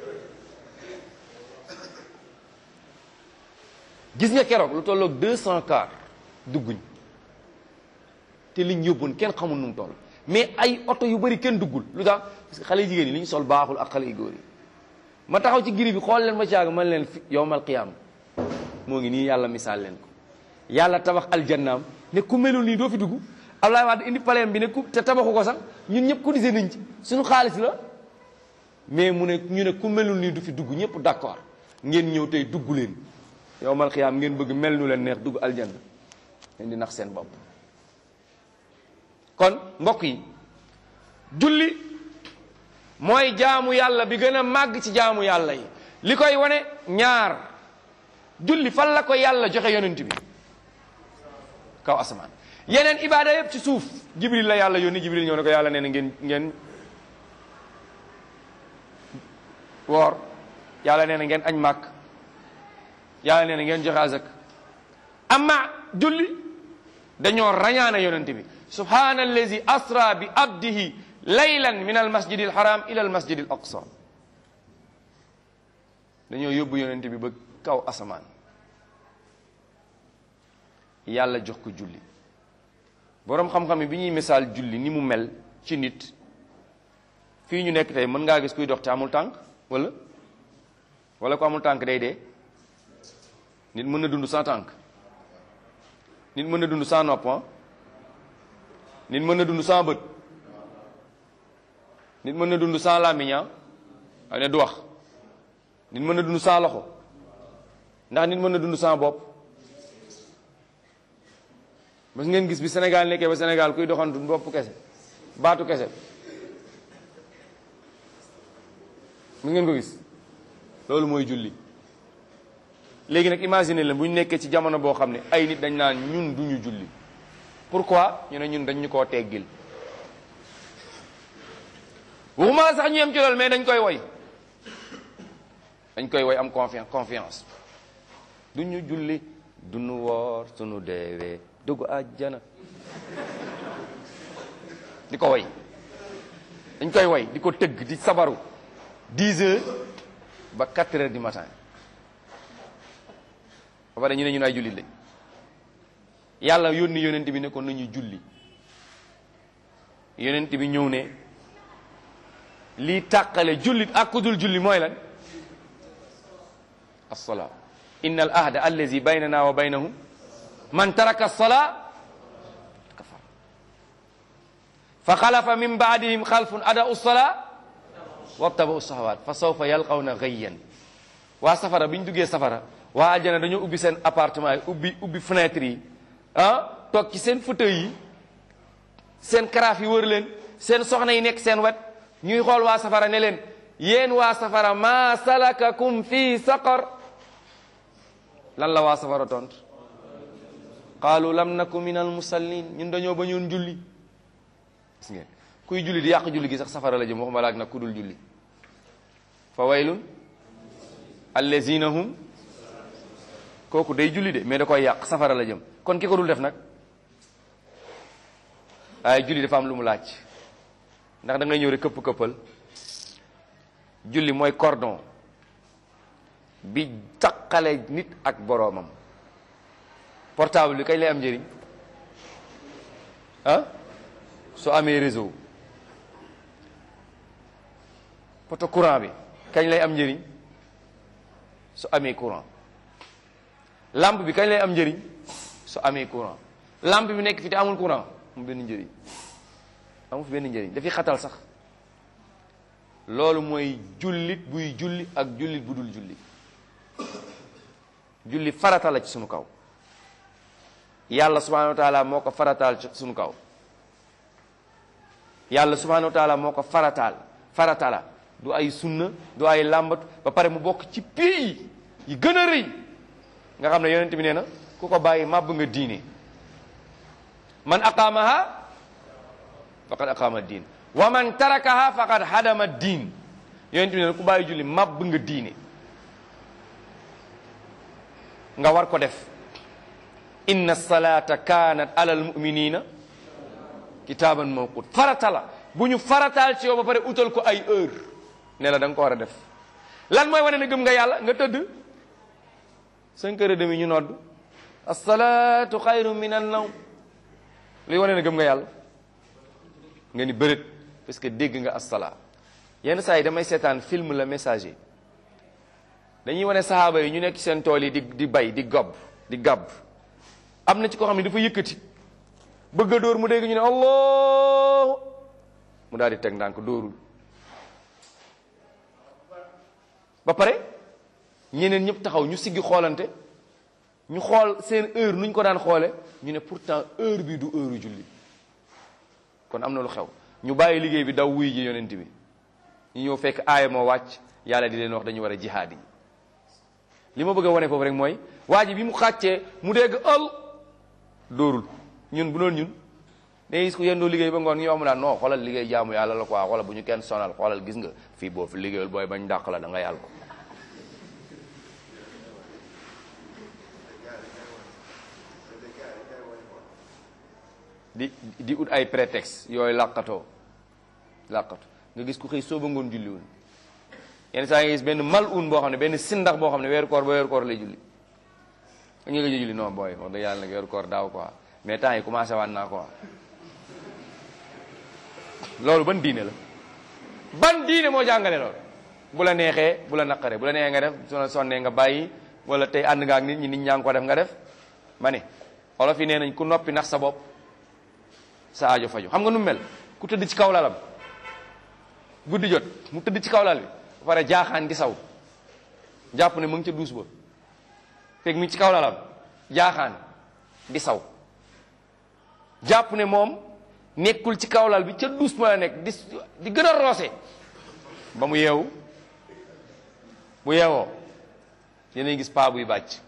gis nga keroog lu tolloog deux cent car dugguñ te liñ yóbboon kenn xamul nu mu toll mais ay oto yu bari kenn duggul lu tax parce que xale yu jigéen yi li ñu sol baaxul ak xale yu góor yi ma taxaw ci giri bi xool leen ma caag man leen fi yowmal qiyaam moo ngi nii yàlla misaal leen ko yàlla tabax aljannaam ne ku melul nii doo fi dugg Abdoulaye Wade indi paleem bi ne ku te tabaxu ko sax ñun ñëpp cotisé nañ ci suñu xaalis la mais mu ne ñu ne ku melul nii du fi dugg ñëpp d'accord ngeen ñëw tey dugg leen yowmal qiyaam ngeen bëgg mel nu leen neex dugg aljanna ngeen di nax seen bopp kon mbokk yi julli mooy jaamu yàlla bi gën a màgg ci jaamu yàlla yi li koy wane ñaar julli fan la ko yàlla joxe yonent bi kaw asamaan yeneen ibaada yëpp ci suuf jibril la yàlla yónni jibril ñëw ne ko yàlla nee na ngeen ngeen woor yàlla nee na ngeen añ màkk yàlla nee na ngeen joxe azak amma julli dañoo rañaane yonent bi subhana allazi asra bi abdihi laylan min al masjid al haram ila al masjid al aqsa dañoo yóbbu yonent bi ba kaw asamaan yàlla jox ko julli boroom xam-xam yi bi ñuy misaal julli ni mu mel ci nit fii ñu nekk tey mën ngaa gis kuy dox te amul tànk wala wala ko amul tànk day dee nit mën na dund sans tànk nit mën na dund sans nopp nit mën na dund sans bët nit mën na dund sans làmmiñ ay ne du wax nit mën na dund sans loxo ndax nit mën na dund sans bopp mas ngeen gis bi Sénégal nekkee ba Sénégal kuy doxantu bopp kese baatu kese mu ngeen ko gis loolu mooy julli léegi nag imagine leen bu ñu nekkee ci jamono boo xam ne ay nit dañ naan ñun duñu julli pourquoi ñu ne ñun dañ ñu koo teggil waxuma sax ñu yem ci loolu mais dañ koy woy dañ koy woy am confiance confiance duñu julli duñu woor sunu deewee dugg àjjana di ko woy dañ koy woy di ko tëgg di sabaru 10 heures ba 4 heures du matin ba pare ñu ne ñun ay jullit lañ yàlla yónni yonent bi ne ko nañu julli yonent bi ñëw ne lii tàqale jullit ak ku dul julli mooy lan as-salaa inna al ahda allazi baynana wa baynahum man taraka as-salaa kafar fa xalafa min baadihim xalfun ada'u as-salaa wattaba'u as-shahawaat fa sawfa yalqawna ghayyan waa safara bi ñu duggee safara waa aljana dañoo ubbi seen appartement yi ubbi ubbi fenêtre yi ah toog ci seen fauteuil yi seen karaaf yi wër leen seen soxna yi nekk seen wet ñuy xool waa safara ne leen yéen waa safara maa salakakum fi saqar lan la waa safara tont qaalu lam naku min al musallin ñun dañoo ba ñoon julli gis ngeen kuy julli di yàq julli gi sax safara la jëm waxuma laak nag ku dul julli fa waylun allazina hum kooku day julli de mais da koy yàq safara la jëm kon ki ko dul def nag waaye julli dafa am lu mu laaj ndax da ngay ñëw rek këpp këppal julli mooy cordon bi taqale nit ak boroomam portable bi kañ lay am njëriñ ah su amee réseau poto courant bi kañ lay am njëriñ su amee courant lampe bi kañ lay am njëriñ su amee courant lampe bi nekk fi te amul courant mu benn njëriñ amu fi benn njëriñ dafiy xatal sax loolu mooy jullit buy julli ak jullit bu dul julli julli farata la ci sunu kaw yàlla subhanahu wa taala moo ko farataal ci sunu kaw yàlla subhanahu wa taala moo ko farataal farata la du ay sunna du ay làmbatu ba pare mu bokk ci pays yi gën a rëy nga xam ne yonent bi nee na ku ko bàyyi màbb nga diine man aqaamaha faqad aqaama diin wa man tarakaha faqad hadama diin yonent bi nee na ku bàyyi julli màbb nga diine nga war ko def inna salata kanat alal muminina kitaaban mawqut farata la bu ñu farataal ci yow ba pare utal ko ay heure ne la da nga ko war a def lan mooy wane ne gëm nga yàlla nga tëdd cinq heures et demi ñu nodd asalaatu xayru min an nawm luy wane ne gëm nga yàlla nga ni bërët parce que dégg nga asala yenn saa yi damay seetaan film la messager dañuy wane sahaaba yi ñu nekk seen tool yi di di bay di gob di gàbb am na ci koo xam ne dafa yëkkati bëgg a dóor mu dégg ñu ne allah mu daal di teg ndànk dóorul ba pare ñeneen ñëpp taxaw ñu siggi xoolante ñu xool seen heure nuñ ko daan xoole ñu ne pourtant heure bi du heure julli kon am na lu xew ñu bàyyi liggéey bi daw wuy ji yonent bi ñu ñëw fekk aaya moo wàcc yàlla di leen wax dañu war a jihaad yi li ma bëgg a wane foofu rek mooy waa ji bi mu xàccee mu dégg al dóorul ñun bu doon ñun day gis ko yendoo liggéey ba ngoon ñu wax mu naan non xoolal liggéey jaamu yàlla la quoi xoolal bu ñu kenn sonal xoolal gis nga fii boo fi liggéeyul booy bañ dàq la da nga yàlla ko di di ut ay prétexte yooyu làqatoo làqatu nga gis ku xëy sooba ngoon julliwul yenn saa nga gis benn mal un boo xam ne benn sindax boo xam ne weeru koor ba weeru koor lay julli da nga julli non booy wax dëgg yàlla nag weeru koor daaw quoi mais temps yi commencé waan naa quoi loolu ban diine la ban diine moo jàngale loolu bu la neexee bu la naqaree bu la neexee nga def su la sonnee nga bàyyi wala tey ànd nga ak nit ñi nit ñaa ngi ko def nga def ma ne olof yi nee nañ ku noppi nax sa bopp sa aajo faju xam nga nu mel ku tëdd ci kaw lalam guddi jot mu tëdd ci kaw lal bi ba pare jaaxaan di saw jàpp ne mu ngi ca duus ba fekk mi ci kaw lalam jaaxaan di saw jàpp ne moom nekkul ci kaw lal bi ca duus ma la nekk di di gën a roose ba mu yeewu bu yeewoo yéenay gis paa buy bàcc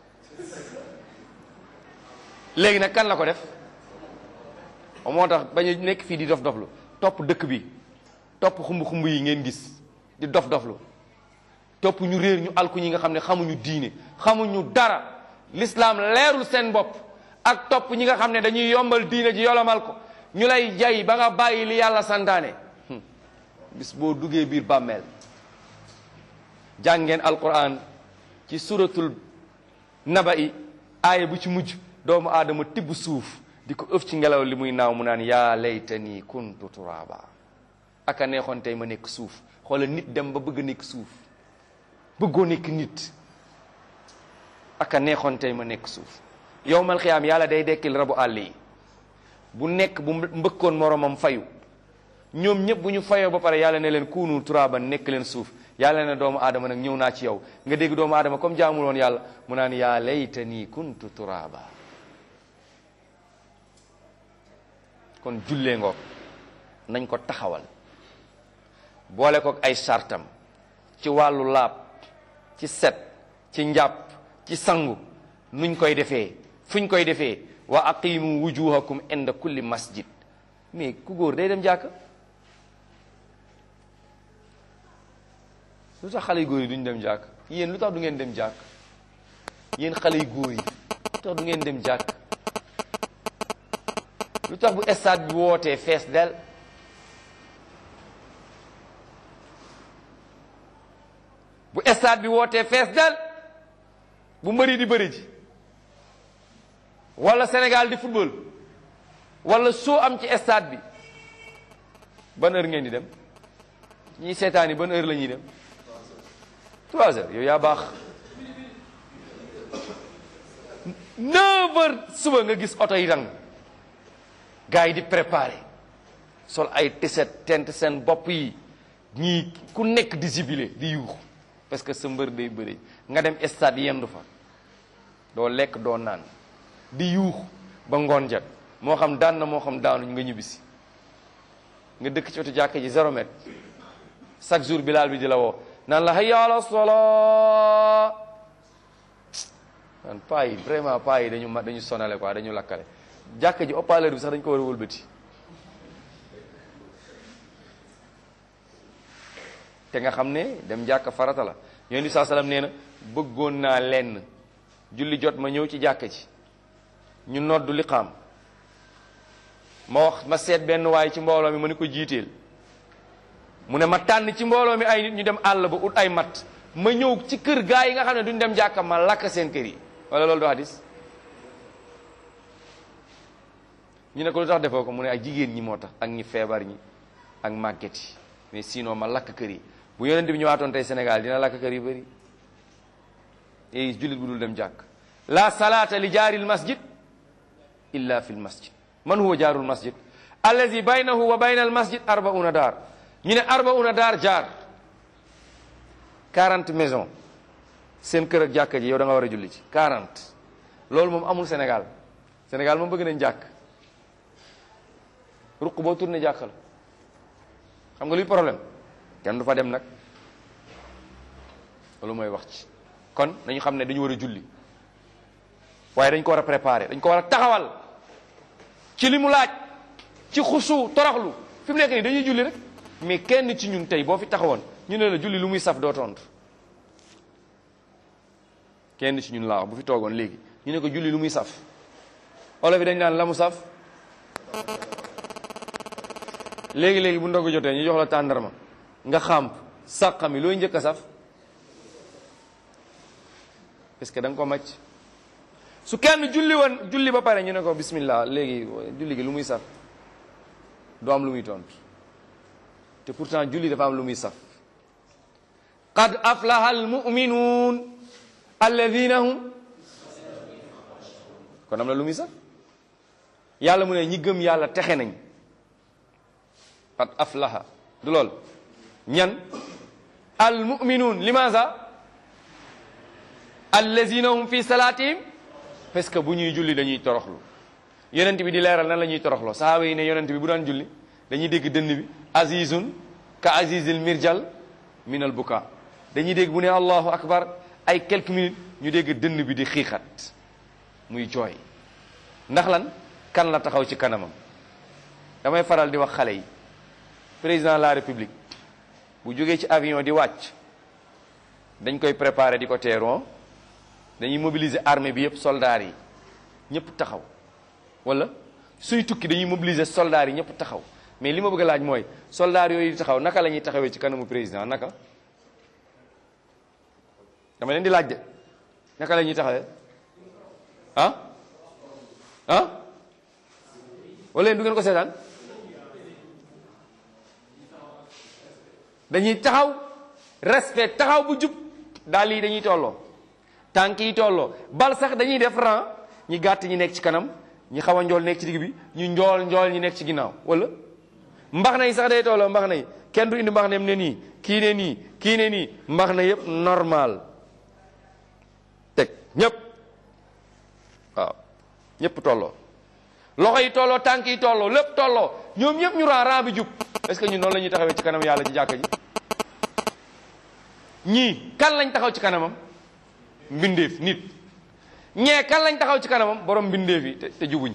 léegi nag kan la ko def moo tax bañ a nekk fii di dof doflu topp dëkk bi topp xumb-xumb yi ngeen gis di dof doflu topp ñu réer ñu alku ñi nga xam ne xamuñu diine xamuñu dara l'islam leerul seen bopp ak topp ñi nga xam ne dañuy yombal diine ji yolomal ko ñu lay jay ba nga bàyyi li yàlla santaane bis boo duggee biir bàmmeel jàngeen alquran ci suratul naba'i aaya bu ci mujj doomu aadama tibb suuf di ko ëf ci ngelaw li muy naaw mu naan yaa laytani kuntu turaba aka neexoon tey ma nekk suuf xoola nit dem ba bëgg nekk suuf bëggoo nekk nit aka neexoon tey ma nekk suuf yowmal xiyaam yàlla day dekkil rabu àll yi bu nekk bu mbëkkoon moromam fayu ñoom ñëpp bu ñu fayoo ba pare yàlla ne leen kuunu turaban nekk leen suuf yàlla ne doomu aadama nag ñëw naa ci yow nga dégg doomu aadama comme jaamul woon yàlla mu naan yaa laytani kuntu turaba kon jullee ngoog nañ ko taxawal boole ko ay sartam ci wàllu laab ci set ci njàpp ci sangu nuñ koy defee fuñ koy defee wa aqimu wujuhakum inda kulli masjid mais ku góor day dem jàkk lu tax xale yu góor yi duñ dem jàkk yéen lu tax du ngeen dem jàkk yéen xale yu góor yi lu tax du ngeen dem jàkk lu tax bu stade bi wootee fees del bu stade bi wootee fees del bu mbëri di bëri ji wala Sénégal di football wala soo am ci stade bi ban heure ngeen di dem ñii seetaan yi ban heure la ñuy dem trois heures yow yaa baax neuf heures suba nga gis oto yi dang gars yi di préparé sol ay tiset tent seen bopp yi ñii ku nekk di jubilé di yuux parce que sa mbër day bëri nga dem stade yendu fa doo lekk doo naan di yuux ba ngoon jot moo xam daan na moo xam daanuñ nga ñibbisi nga dëkk ci wetu jàkka ji zéro mètre chaque jour bilaal bi di la woo naan la hayya ala salaa man paa yi vraiment paa yi dañu ma dañu sonale quoi dañu lakkale jàkka ji haut-parleur bi sax dañu ko war a wëlbati te nga xam ne dem jàkka farata la yonent bi saa salaam nee na bëggoon naa lenn julli jot ma ñëw ci jàkka ji ñu noddu liqaam ma wax ma seet benn waay ci mbooloo mi ma ni ko jiiteel mu ne ma tànn ci mbooloo mi ay nit ñu dem àll ba ut ay mat ma ñëw ci kër gaa yi nga xam ne duñ dem jàkka ma lakk seen kër yi wala loolu du hadis ñu ne ko lu tax defoo ko mu ne ay jigéen ñi moo tax ak ñi feebar ñi ak màgget yi mais sinon ma lakk kër yi bu yonent bi ñëwaatoon tey Sénégal dina lakk kër yu bëri et jullit bu dul dem jàkk la salata li jaaril masjid illa fi l masjid man huwa jaarul masjid allazi baynahu wa bayna al masjid arbauna daar ñu ne arbauna daar jaar 40 maison seen kër ak jàkka ji yow da nga war a julli ci 40 loolu moom amul Sénégal Sénégal moom bëgg nañ jàkk ruq boo tourné jàkk la xam nga luy problème kenn du fa dem nag loolu mooy wax ci kon dañu xam ne dañu war a julli waaye dañ ko war a préparer dañ ko war a taxawal ci li mu laaj ci xusu toroxlu fi mu nekk nii dañuy julli rek mais kenn ci ñun tey boo fi taxawoon ñu ne la julli lu muy saf doo tontu kenn ci ñun laa wax bu fi toogoon léegi ñu ne ko julli lu muy saf olof yi dañ naan la mu saf léegi léegi bu ndogu jotee ñu jox la tàndarma nga xàmp sàqami looy njëkk a saf parce que da nga ko màcc su kenn julli woon julli ba pare ñu ne ko bismillah léegi julli gi lu muy saf du am lu muy tontu te pourtant julli dafa am lu muy saf qad aflaha almuminuun alladina hum kon am na lu muy saf yàlla mu ne ñi gëm yàlla texe nañ qad aflaha du lool ñan almuminuun limaza alladina hum fi salatihim parce que bu ñuy julli dañuy toroxlu yonent bi di leeral nan la ñuy toroxloo sahaaba yi ne yonent bi bu daan julli dañuy dégg dënn bi azizun ka azizil mirjal min al buka dañuy dégg bu ne allahu akbar ay quelques minutes ñu dégg dënn bi di xiixat muy jooy ndax lan kan la taxaw ci kanamam damay faral di wax xale yi président de la république bu jógee ci avion di wàcc dañ koy préparer di ko teeru dañuy mobiliser armée bi yëpp soldats yi ñëpp taxaw wala suy tukki dañuy mobiliser soldats yi ñëpp taxaw mais li ma bëgg a laaj mooy soldats yooyu di taxaw naka la ñuy taxawee ci kanamu président naka dama leen di laaj de naka la ñuy taxawee ah ah wala yéen du ngeen ko seetaan dañuy taxaw respect taxaw bu jub daal yi dañuy tolloo tànk yi tolloo bal sax dañuy def rang ñi gàtt ñi nekk ci kanam ñi xaw a njool nekk ci digg bi ñu njool njool ñi nekk ci ginnaaw wala mbax na yi sax day tolloo mbax na yi kenn du indi mbax nem ne nii kii ne nii kii ne nii mbax na yëpp normal teg ñëpp waaw ñëpp tolloo loxo yi tolloo tànk yi tolloo lépp tolloo ñoom ñëpp ñu raa raa bi jub est-ce que ñun noonu la ñuy taxawee ci kanam yàlla ci jàkka ji ñii kan lañ taxaw ci kanamam mbindeef nit ñee kan lañ taxaw ci kanamam borom mbindeef yi te te jubuñ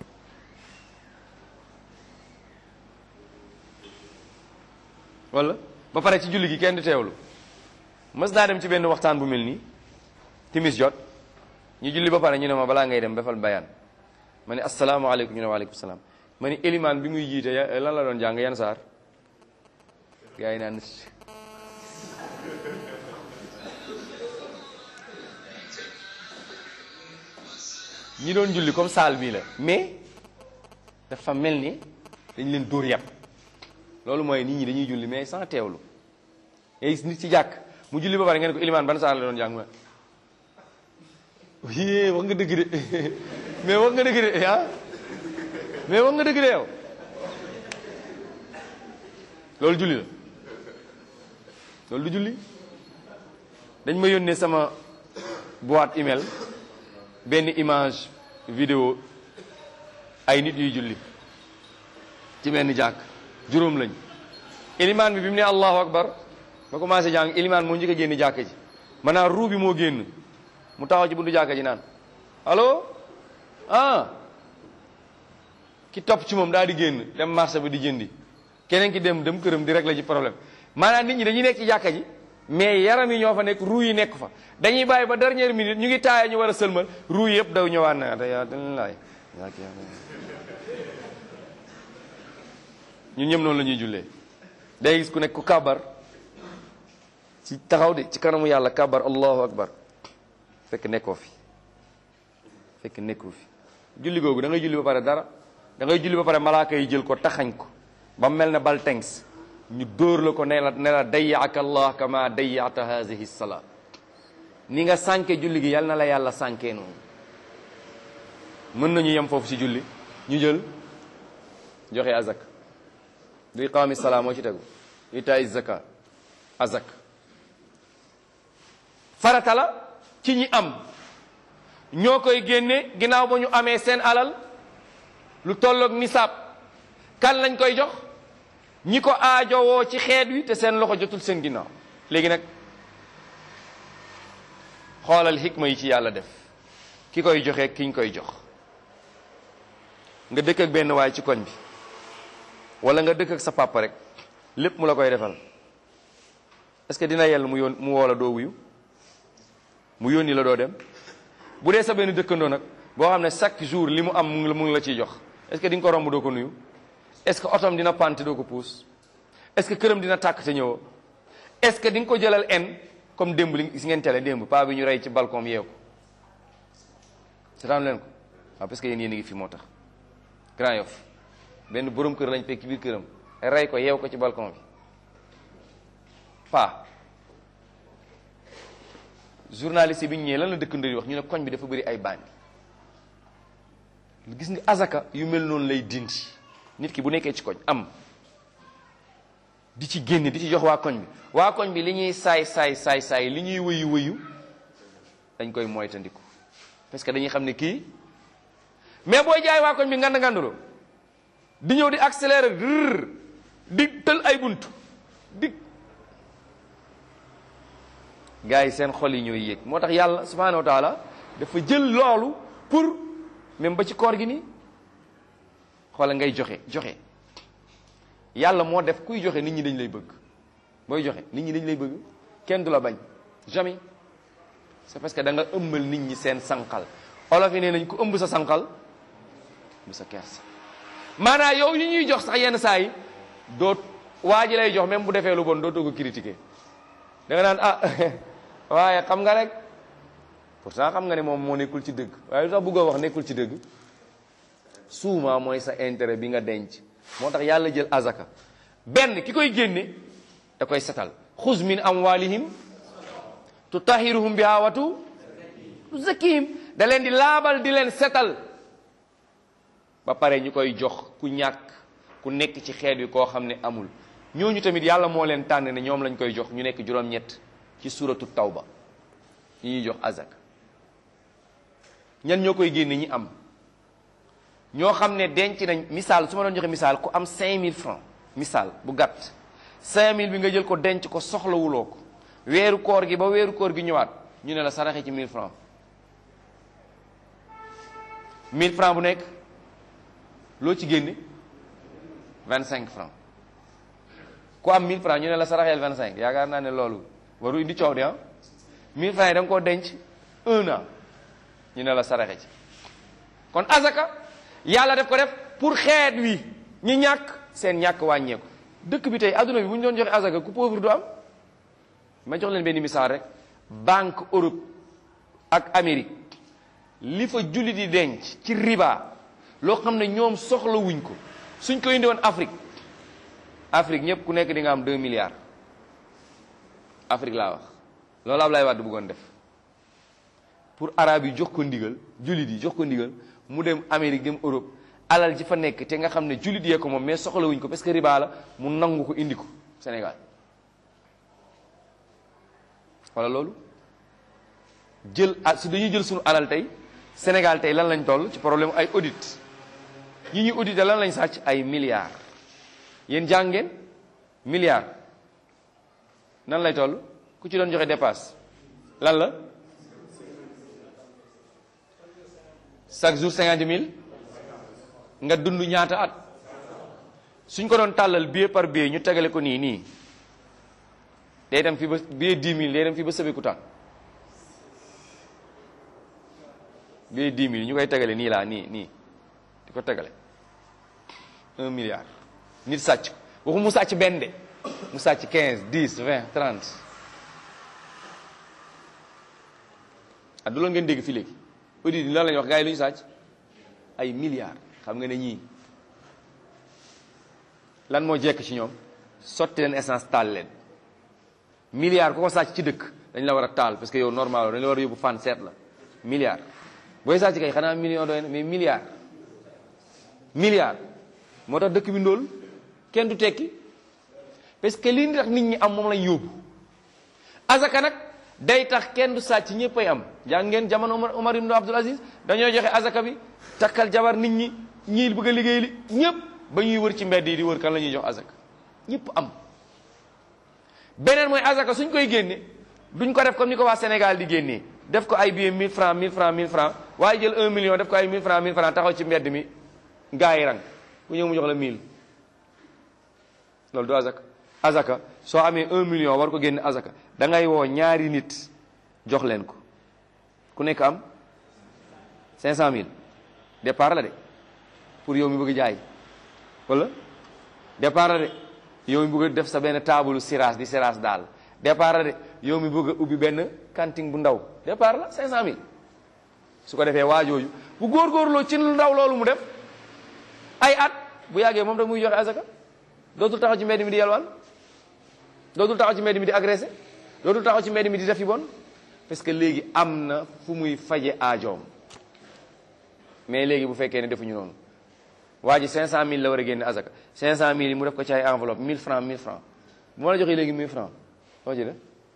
wala ba pare ci julli gi kenn di teewlu mës naa dem ci benn waxtaan bu mel nii timis jot ñu julli ba pare ñu ne ma balaa ngay dem defal bayaan ma ne asalaamaaleykum ñu ne waaleykum salaam ma ni élimaan bi muy jiite ya- lan la doon jàng yan saar gaa yi naan ñi doon julli comme saal bii la mais dafa mel ni dañ leen dóor yàpp loolu mooy nit ñi dañuy julli mais sans teewlu et nit ci jàkk mu julli ba pare ngeen ko ilimaan ban saar la doon jàng ma yée wax nga dëgg de mais wax nga dëgg de ah mais wax nga dëgg de yow loolu julli la loolu du julli dañ ma yónnee sama boîte email benn image vidéo ay nit yuy julli ci benn jàkk juróom lañ ilimaan bi bi mu ne allahu akbar ba commencé jàng ilimaan moo njëkk a génn jàkk ji maanaam ruu bi moo génn mu taxaw ci buntu jàkk ji naan allo ah ki topp ci moom daal di génn dem marché bi di jëndi keneen ki dem dem këram di régler ci problème maanaam nit ñi dañuy nekk ci jàkka ji mais yaram yi ñoo fa nekk ruu yi nekk fa dañuy bàyyi ba dernière minute ñu ngi taaya ñu war a sëlmal ruu yëpp daw ñëwaat na da yaa laay ñun ñëpp noonu la ñuy jullee day gis ku nekk ku kabar ci taxaw de ci kanamu yàlla kabar allahu akbar fekk nekkoo fi fekk nekkoo fi julli googu da ngay julli ba pare dara da ngay julli ba pare malaaka yi jël ko taxañ ko ba mel ne bal tengs ñu dóor la ko ne la ne la dayyaaka allah kama dayyaata haadihi salaa ni nga sànke julli gi yal na la yàlla sànkee noonu mën nañu yem foofu ci julli ñu jël joxe azak du iqaami salaa moo ci tegu itaay zaka azak farata la ci ñi am ñoo koy génne ginnaaw ba ñu amee seen alal lu tolloog nisaab kan lañ koy jox ñi ko aajowoo ci xeet wi te seen loxo jotul seen ginnaaw léegi nag xoolal xikma yi ci yàlla def ki koy joxe kiñ koy jox nga dëkk ak benn waay ci koñ bi wala nga dëkk ak sa papa rek lépp mu la koy defal est-ce que dina yell mu yoon mu woo la doo wuyu mu yónni la doo dem bu dee sa benn dëkkandoo nag boo xam ne chaque jour li mu am mu ngi la mu ngi la ciy jox est-ce que di nga ko romb doo ko nuyu est-ce que otom dina pante doo ko puus est-ce que këram dina tàkk te ñëwoo est-ce que di nga ko jëlal en comme démb li gis ngeen tele démb paa bi ñu rey ci balcon bi yeew ko seetaan leen ko waaw parce que yéen yéen a ngi fi moo tax Grand Yoff benn borom kër lañ fekk ci biir këram rey ko yeew ko ci balcon bi paa journaliste bi ñu ñëwee lan la dëkkandoo yi wax ñu ne koñ bi dafa bëri ay bandi gis nga azaka yu mel noonu lay dindi nit ki bu nekkee ci koñ am di ci génn di ci jox waa koñ bi waa koñ bi li ñuy saay saay saay saay li ñuy wëyu wëyu dañ koy moytandiku parce que dañuy xam ne kii mais booy jaay waa koñ bi ngand nganduloo di ñëw di accélérer rrr di tël ay bunt di gars yi seen xol yi ñooy yéeg moo tax yàlla subhanahu wa taala dafa jël loolu pour même ba ci koor gi nii xoola ngay joxe joxe yàlla moo def kuy joxe nit ñi dañ lay bëgg booy joxe nit ñi dañ lay bëgg kenn du la bañ jamais c'est parce que da nga ëmbal nit ñi seen sànqal olof yi nee nañ ku ëmb sa sànqal bu sa kersa maanaam yow yi ñuy jox sax yenn saa yi doo waa ji lay jox même bu defee lu bon dootoo ko critiquer da nga naan ah waaye xam nga rek pourtant xam nga ne moom moo nekkul ci dëgg waaye lu tax bëggoo wax nekkul ci dëgg suuma mooy sa intérêt bi nga denc moo tax yàlla jël azaka benn ki koy génne da koy setal xuz min amwalihim tutahiruhum biha watu tuzakkihim da leen di laabal di leen setal ba pare ñu koy jox ku ñàkk ku nekk ci xeet wi koo xam ne amul ñooñu tamit yàlla moo leen tànn ne ñoom lañ koy jox ñu nekk juróom-ñett ci suratu tawba ñi ñuy jox azaka ñan ñoo koy génne ñi am ñoo xam ne denc nañ misaal su ma doon joxe misaal ku am 5000 francs misaal bu gàtt 5000 bi nga jël ko denc ko soxlawuloo ko weeru koor gi ba weeru koor gi ñëwaat ñu ne la saraxe ci 1000 francs 1000 francs bu nekk loo ci génne 25 francs ku am 1000 francs ñu ne la saraxeel 25 yaakaar naa ne loolu waru indi coow di ah 1000 francs yi da nga koo denc un an ñu ne la saraxe ci kon azaka yàlla def ko def pour xeet wi ñi ñàkk seen ñàkk wàññeeku dëkk bi tey adduna bi bu ñu doon joxe azaka ku pauvre du am ma jox leen benn misaal rek banque Europe ak Amérique li fa julli di denc ci riba loo xam ne ñoom soxla wuñ ko suñ ko indi woon Afrique Afrique ñëpp ku nekk di nga am 2 milliards Afrique laa wax loolu Ablaye Wade bëggoon def pour arabe yi jox ko ndigal jullit yi jox ko ndigal mu dem Amérique dem Europe alal ji fa nekk te nga xam ne jullit yee ko moom mais soxla wuñ ko parce que riba la mu nangu ko indi ko Sénégal wala loolu jël ah si dañuy jël suñu alal tey Sénégal tey lan lañ toll ci problème ay audit ñi ñuy audité lan lañ sàcc ay milliards yéen jàngeen milliards nan lay toll ku ci doon joxe dépasse lan la chaque jour cinquante mille nga dund ñaata at suñ ko doon tàllal billet par billet ñu tegale ko nii nii day dem fi ba billet dix mille day dem fi ba Sébikotane billet dix mille ñu koy tegale nii laa nii nii di ko tegale un milliard nit sàcc waxu mu sàcc benn de mu sàcc quinze dix vingt trente ah du loolu ngeen dégg fii léegi audit yi lan la ñuy wax gars yi lu ñu sàcc ay milliards xam nga ne ñii lan moo jekk ci ñoom sotti leen essence taal leen milliards ku ko sàcc ci dëkk dañ la war a taal parce que yow normal dañ la war a yóbbu fan seet la milliards booy sàcc kay xanaa million doy na mais milliards milliards moo tax dëkk bi ndóol kenn du tekki parce que li tax nit ñi am moom lañ yóbbu azaka nag day tax kenn du sàcc ñëpp ay am jàng ngeen jamono Omar Omar ibn Abdul Aziz dañoo joxe azaka bi takkal jabar nit ñi ñii bëgg a liggéey li ñëpp ba ñuy wër ci mbedd yi di wër kan la ñuy jox azaka ñëpp am beneen mooy azaka suñ koy génne duñ ko def comme ni ko waa Sénégal di génnee def ko ay billet 1000 francs 1000 francs 1000 francs waaye jël 1 million def ko ay 1000 francs 1000 francs taxaw ci mbedd mi gaa yi rang ku ñëw mu jox la 1000 loolu du azaka azaka soo amee 1 million war ko génne azaka da ngay woo ñaari nit jox leen ko ku nekk am 500000 départ la de pour yow mi bëgg jaay wala départ la de yow mi bëgg a def sa benn taabalu siraas di siraas daal départ la de yow mi bëgg a ubbi benn cantine bu ndaw départ la 500000 su ko defee waajooju bu góorgóorloo ci lu ndaw loolu mu def ay at bu yàggee moom rek muy joxe azaka dootul taxaw ci mbedd mi di yelwaan dootul taxaw ci mbedd mi di agressé dootul taxaw ci mbedd mi di def yi bon parce que léegi am na fu muy faje aajoom mais léegi bu fekkee ne defuñu noonu waa ji 500000 la war a génne azaka 500000 yi mu def ko ci ay enveloppe 1000 francs 1000 francs bu ma la joxee léegi 1000 francs loo ci def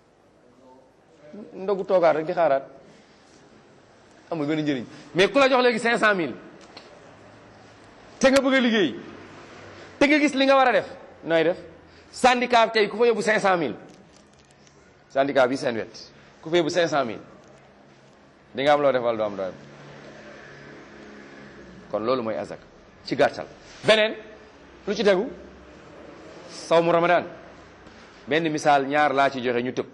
ndogu toogaat rek di xaaraat amul benn njëriñ mais ku la jox léegi 500000 te nga bëgg a liggéey te nga gis li nga war a def nooy def syndicat bi tey ku fa yóbbu 500000 syndicat bi seen wet ku fa yóbbu 500000 di nga am loo defal doo am doo kon loolu mooy azak ci gàttal beneen lu ci tegu sawmu ramadan benn misaal ñaar laa ci joxe ñu tëb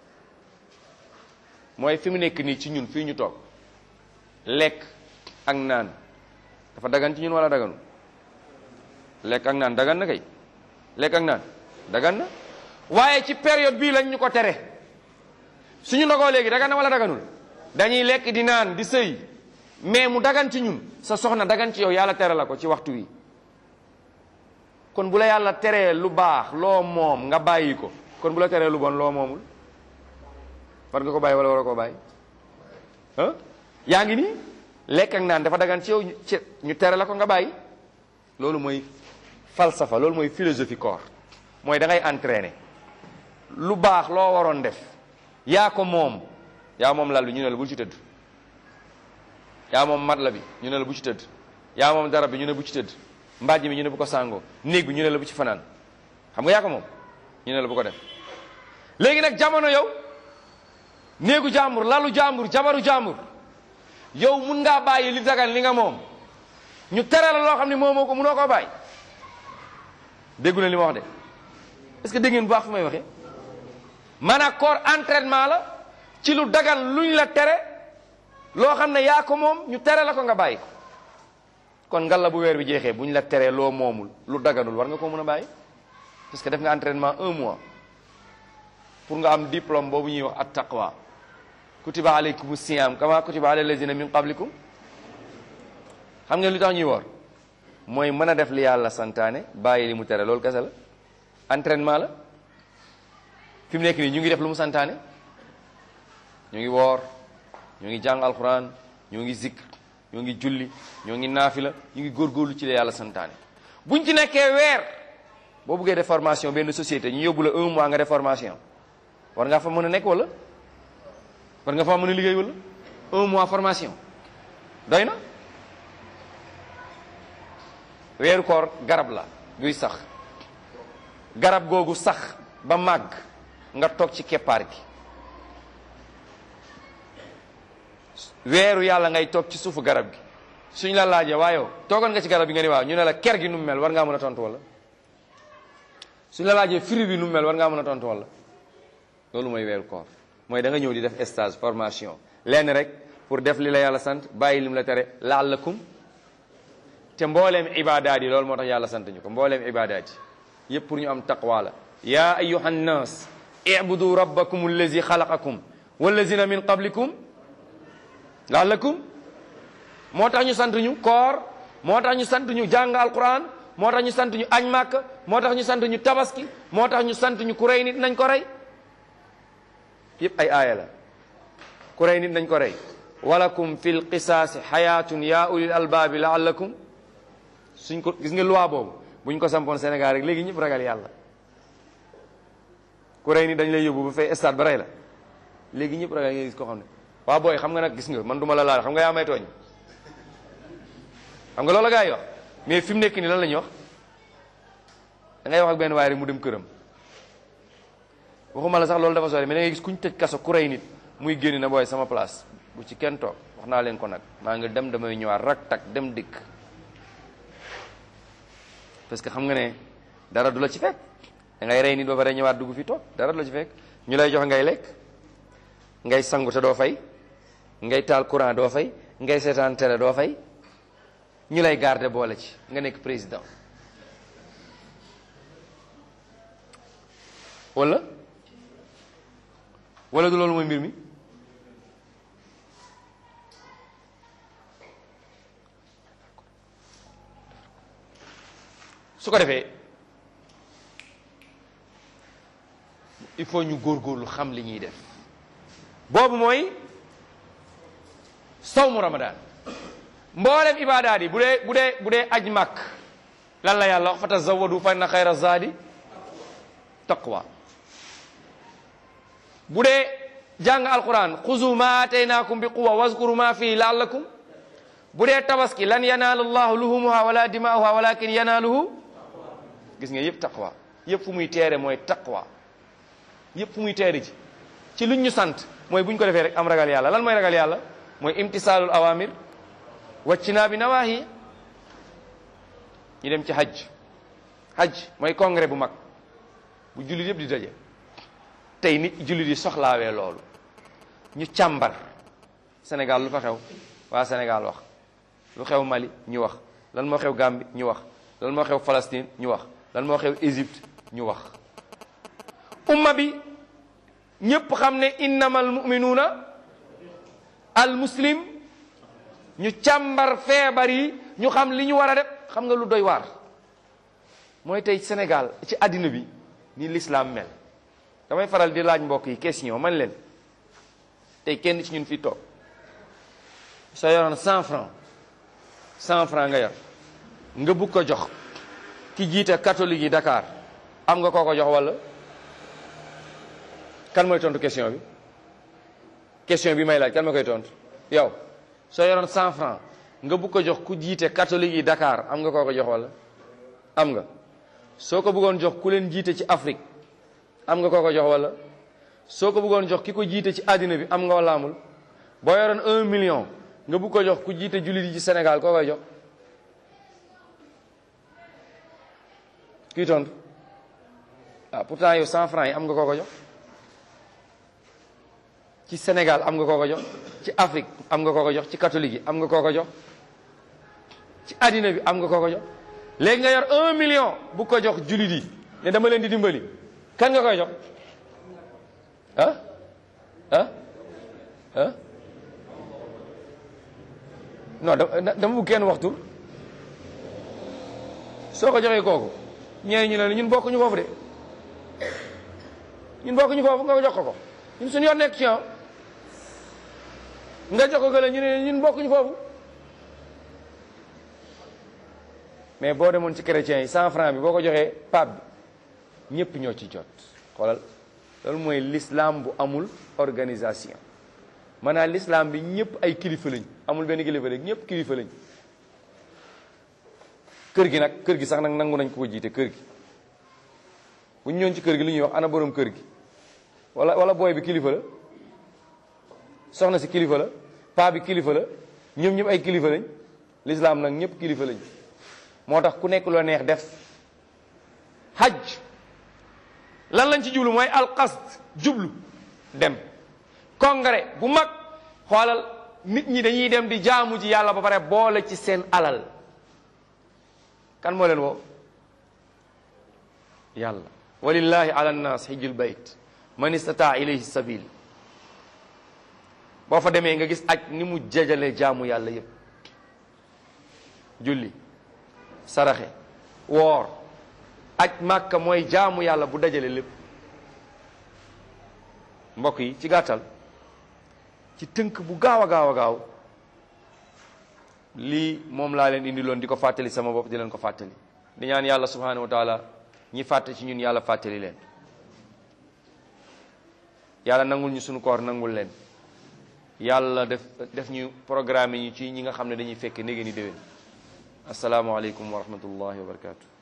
mooy fi mu nekk nii ci ñun fii ñu toog lekk ak naan dafa dagan ci ñun wala daganu lekk ak naan dagan na kay lekk ak naan dagan na waaye ci période bii lañ ñu ko tere suñu ndogoo léegi dagan na wala daganul dañuy lekk di naan di sëy mais mu dagan ci ñun sa soxna dagan ci yow yàlla tere la ko ci waxtu wi kon bu la yàlla teree lu baax loo moom nga bàyyi ko kon bu la teree lu bon loo moomul war nga ko bàyyi wala war koo bàyyi ah yaa ngi nii lekk ak naan dafa dagan ci yow ci ñu tere la ko nga bàyyi loolu mooy falsafa loolu mooy philosophie corps mooy da ngay entraîner lu baax loo waroon def yaa ko moom yaa moom lal bi ñu ne la bul ci tëdd yaa moom mat la bi ñu ne la bu ci tëdd yaa moom darab bi ñu ne bu ci tëdd mbàjj mi ñu ne bu ko sàngoo néeg bi ñu ne la bu ci fanaan xam nga yaa ko moom ñu ne la bu ko def léegi nag jamono yow néegu jàmbur lalu jàmbur jabaru jàmbur yow mun ngaa bàyyi li dagan li nga moom ñu tere la loo xam ne moomoo ko munoo koo bàyyi déggu na li ma wax de est-ce que dégg ngeen bu baax fi may waxee maanaam corps entraînement la ci lu dagan luñ la tere loo xam ne yaa ko moom ñu tere la ko nga bàyyi ko kon ngalla bu weer bi jeexee buñ la teree loo moomul lu daganul war nga ko mën a bàyyi parce que def nga entraînement un mois pour nga am diplôme boobu ñuy wax at taqwa kutiba alaykum siyam kama kutiba ala lazina min qablikum xam ngeen lu tax ñuy woor mooy mën a def li yàlla santaane bàyyi li mu tere loolu kese la entraînement la fi mu nekk nii ñu ngi def lu mu santaane ñu ngi woor ñu ngi jàng alquran ñu ngi zikr ñu ngi julli ñu ngi naafila ñu ngi góorgóorlu ci la yàlla santaane buñ ci nekkee weer boo buggee def formation benn société ñu yóbbu la un mois nga def formation war nga fa mën a nekk wala war nga fa mën a liggéey wala un mois formation doy na weeru koor garab la guy sax garab googu sax ba màgg nga toog ci keppaar gi weeru yàlla ngay toog ci suufu garab gi suñ la laajee waaye toogoon nga ci garab gi nga ni waaw ñu ne la ker gi nu mu mel war ngaa mën a tontu wala suñ la laajee fruit bi nu mu mel war ngaa mën a tontu wala loolu mooy weeru koor mooy da nga ñëw di def stage formation lenn rek pour def li la yàlla sant bàyyi lim la tere laallakum te mbooleem ibadaat yi loolu moo tax yàlla sant ñu ko mbooleem ibadaat yi yëpp pour ñu am taqwa la ya ayuha nnas ibudu rabbakum allazi xalaqakum wallazina min qablikum laallakum moo tax ñu sant ñu koor moo tax ñu sant ñu jàng alquran moo tax ñu sant ñu añ màkk moo tax ñu sant ñu tabaski moo tax ñu sant ñu ku rey nit nañ ko rey yëpp ay aaya la ku rey nit nañ ko rey walakum fi lqisaasi xayaatun ya ulil albaabi laallakum suñ ko gis nga loi boobu buñ ko sampoon Sénégal rek léegi ñëpp ragal yàlla ku rey nit dañ lay yóbbu ba fay stade ba rey la léegi ñëpp ragal nga gis ko xam ne waa booy xam nga nag gis nga man duma la laal xam nga yaa may tooñ xam nga loolu la gaa yi wax mais fi mu nekk nii lan la ñuy wax da ngay wax ak benn waaye rek mu dem këram waxuma la sax loolu dafa sori mais da ngay gis kuñ tëj kaso ku rey nit muy génn na booy sama place bu ci kenn toog wax naa leen ko nag maa ngi dem damay ñëwaat rak tak dem dikk parce que xam nga ne dara du la ci fekk da ngay rey nit ba pare ñëwaat dugg fi toog dara du la ci fekk ñu lay jox ngay lekk ngay sangu te doo fay ngay taal courant doo fay ngay seetaan télé doo fay ñu lay garder boole ci nga nekk président wala wala du loolu mooy mbir mi su ko defee il faut ñu góorgóorlu xam li ñuy def boobu mooy sawmu ramadan mboolem ibadaat yi bu dee bu dee bu dee aj màkk lan la yàlla wax fa tazawadu fa inna xayra zaadi taqwa bu dee jàng alquran xuzu ma ataynaakum bi quwa wazkuru ma fii laallakum bu dee tabaski lan yanaalu llahu luhumuha wala dimaa'uha walakin yanaaluhu gis nga yëpp taqwa yëpp fu muy teere mooy taqwa yëpp fu muy teere ji ci luñ ñu sant mooy bu ñu ko defee rek am ragal yàlla lan mooy ragal yàlla mooy imtisaalul awamir waccinaa bi nawaahi ñu dem ci hajj hajj mooy congrès bu mag bu jullit yëpp di daje tey nit jullit yi soxlaawee loolu ñu càmbar Sénégal lu fa xew waa Sénégal wax lu xew Mali ñu wax lan moo xew Gambie ñu wax lan moo xew Palestine ñu wax lan moo xew Égypte ñu wax umma bi ñépp xam ne innamal muminuuna al muslim ñu càmbar feebar yi ñu xam li ñu war a def xam nga lu doy waar mooy tey Sénégal ci àddina bi ni l'islam mel damay faral di laaj mbokk yi question man leen tey kenn ci ñun fi toog soo yoroon cent franc cent franc nga yor nga bugg ko jox ki jiite catholique yi Dakar am nga koo ko jox walla kan mooy tontu question bi question bi may laaj kan ma koy tontu yow soo yoroon cent franc nga bugg ko jox ku jiite catholique yi Dakar am nga koo ko jox walla am nga soo ko bëggoon jox ku leen jiite ci Afrique am nga koo ko jox walla soo ko bëggoon jox ki ko jiite ci àddina bi am nga walla amul boo yoroon un million nga bugg ko jox ku jiite jullit yi ci Sénégal koo koy jox kii tontu ah pourtant yow cent francs yi am nga koo ko jox ci Sénégal am nga koo ko jox ci Afrique am nga koo ko jox ci catholique yi am nga koo ko jox ci àddina bi am nga koo ko jox léegi nga yor un million bu ko jox jullit yi ne dama leen di dimbali kan nga koy jox ah ah ah non dama bëgg kenn waxtu soo ko joxee kooku ñee ñu ne ñun bokkuñu foofu de ñun bokkuñu foofu nga ko jox ko ko ñun suñu yoon nekk ci nga jox ko gële ñu ne ñun bokkuñu foofu mais boo demoon ci chrétiens yi cent franc bi boo ko joxee pape bi ñëpp ñoo ci jot xoolal loolu mooy l'islam bu amul organisation maanaam l'islam bi ñëpp ay kilifa lañ amul benn kilifa lañ ñëpp kilifa lañ kër gi nag kër gi sax nag nangu nañ ko ko jiite kër gi bu ñu ñëwoon ci kër gi lu ñuy wax ana borom kër gi wala wala booy bi kilifa la soxna si kilifa la paa bi kilifa la ñoom ñëpp ay kilifa lañ l'islam nag ñëpp kilifa lañ moo tax ku nekk loo neex def hajj lan lañ ci jublu mooy alqasd jublu dem congrès bu mag xoolal nit ñi dañuy dem di jaamu ji yàlla ba pare boole ci seen alal kan moo leen woo yàlla walillahi ala nnas hijjul bayt man istataa ilayhi sabil boo fa demee nga gis aj ni mu jajale jaamu yàlla yépp julli saraxe woor aj màkka mooy jaamu yàlla bu dajale lépp mbokk yi ci gàttal ci tënk bu gaaw a gaaw a gaaw lii moom laa leen indi loon di ko fàttali sama bopp di leen ko fàttali di ñaan yàlla subhanahu wa taala ñi fàtte ci ñun yàlla fàttali leen yàlla nangul ñu sunu koor nangul leen yàlla def def ñu programme ñu ci ñi nga xam ne dañuy fekk ndege ni déwén asalaamaaleykum wa rahmatullahi wa barakatu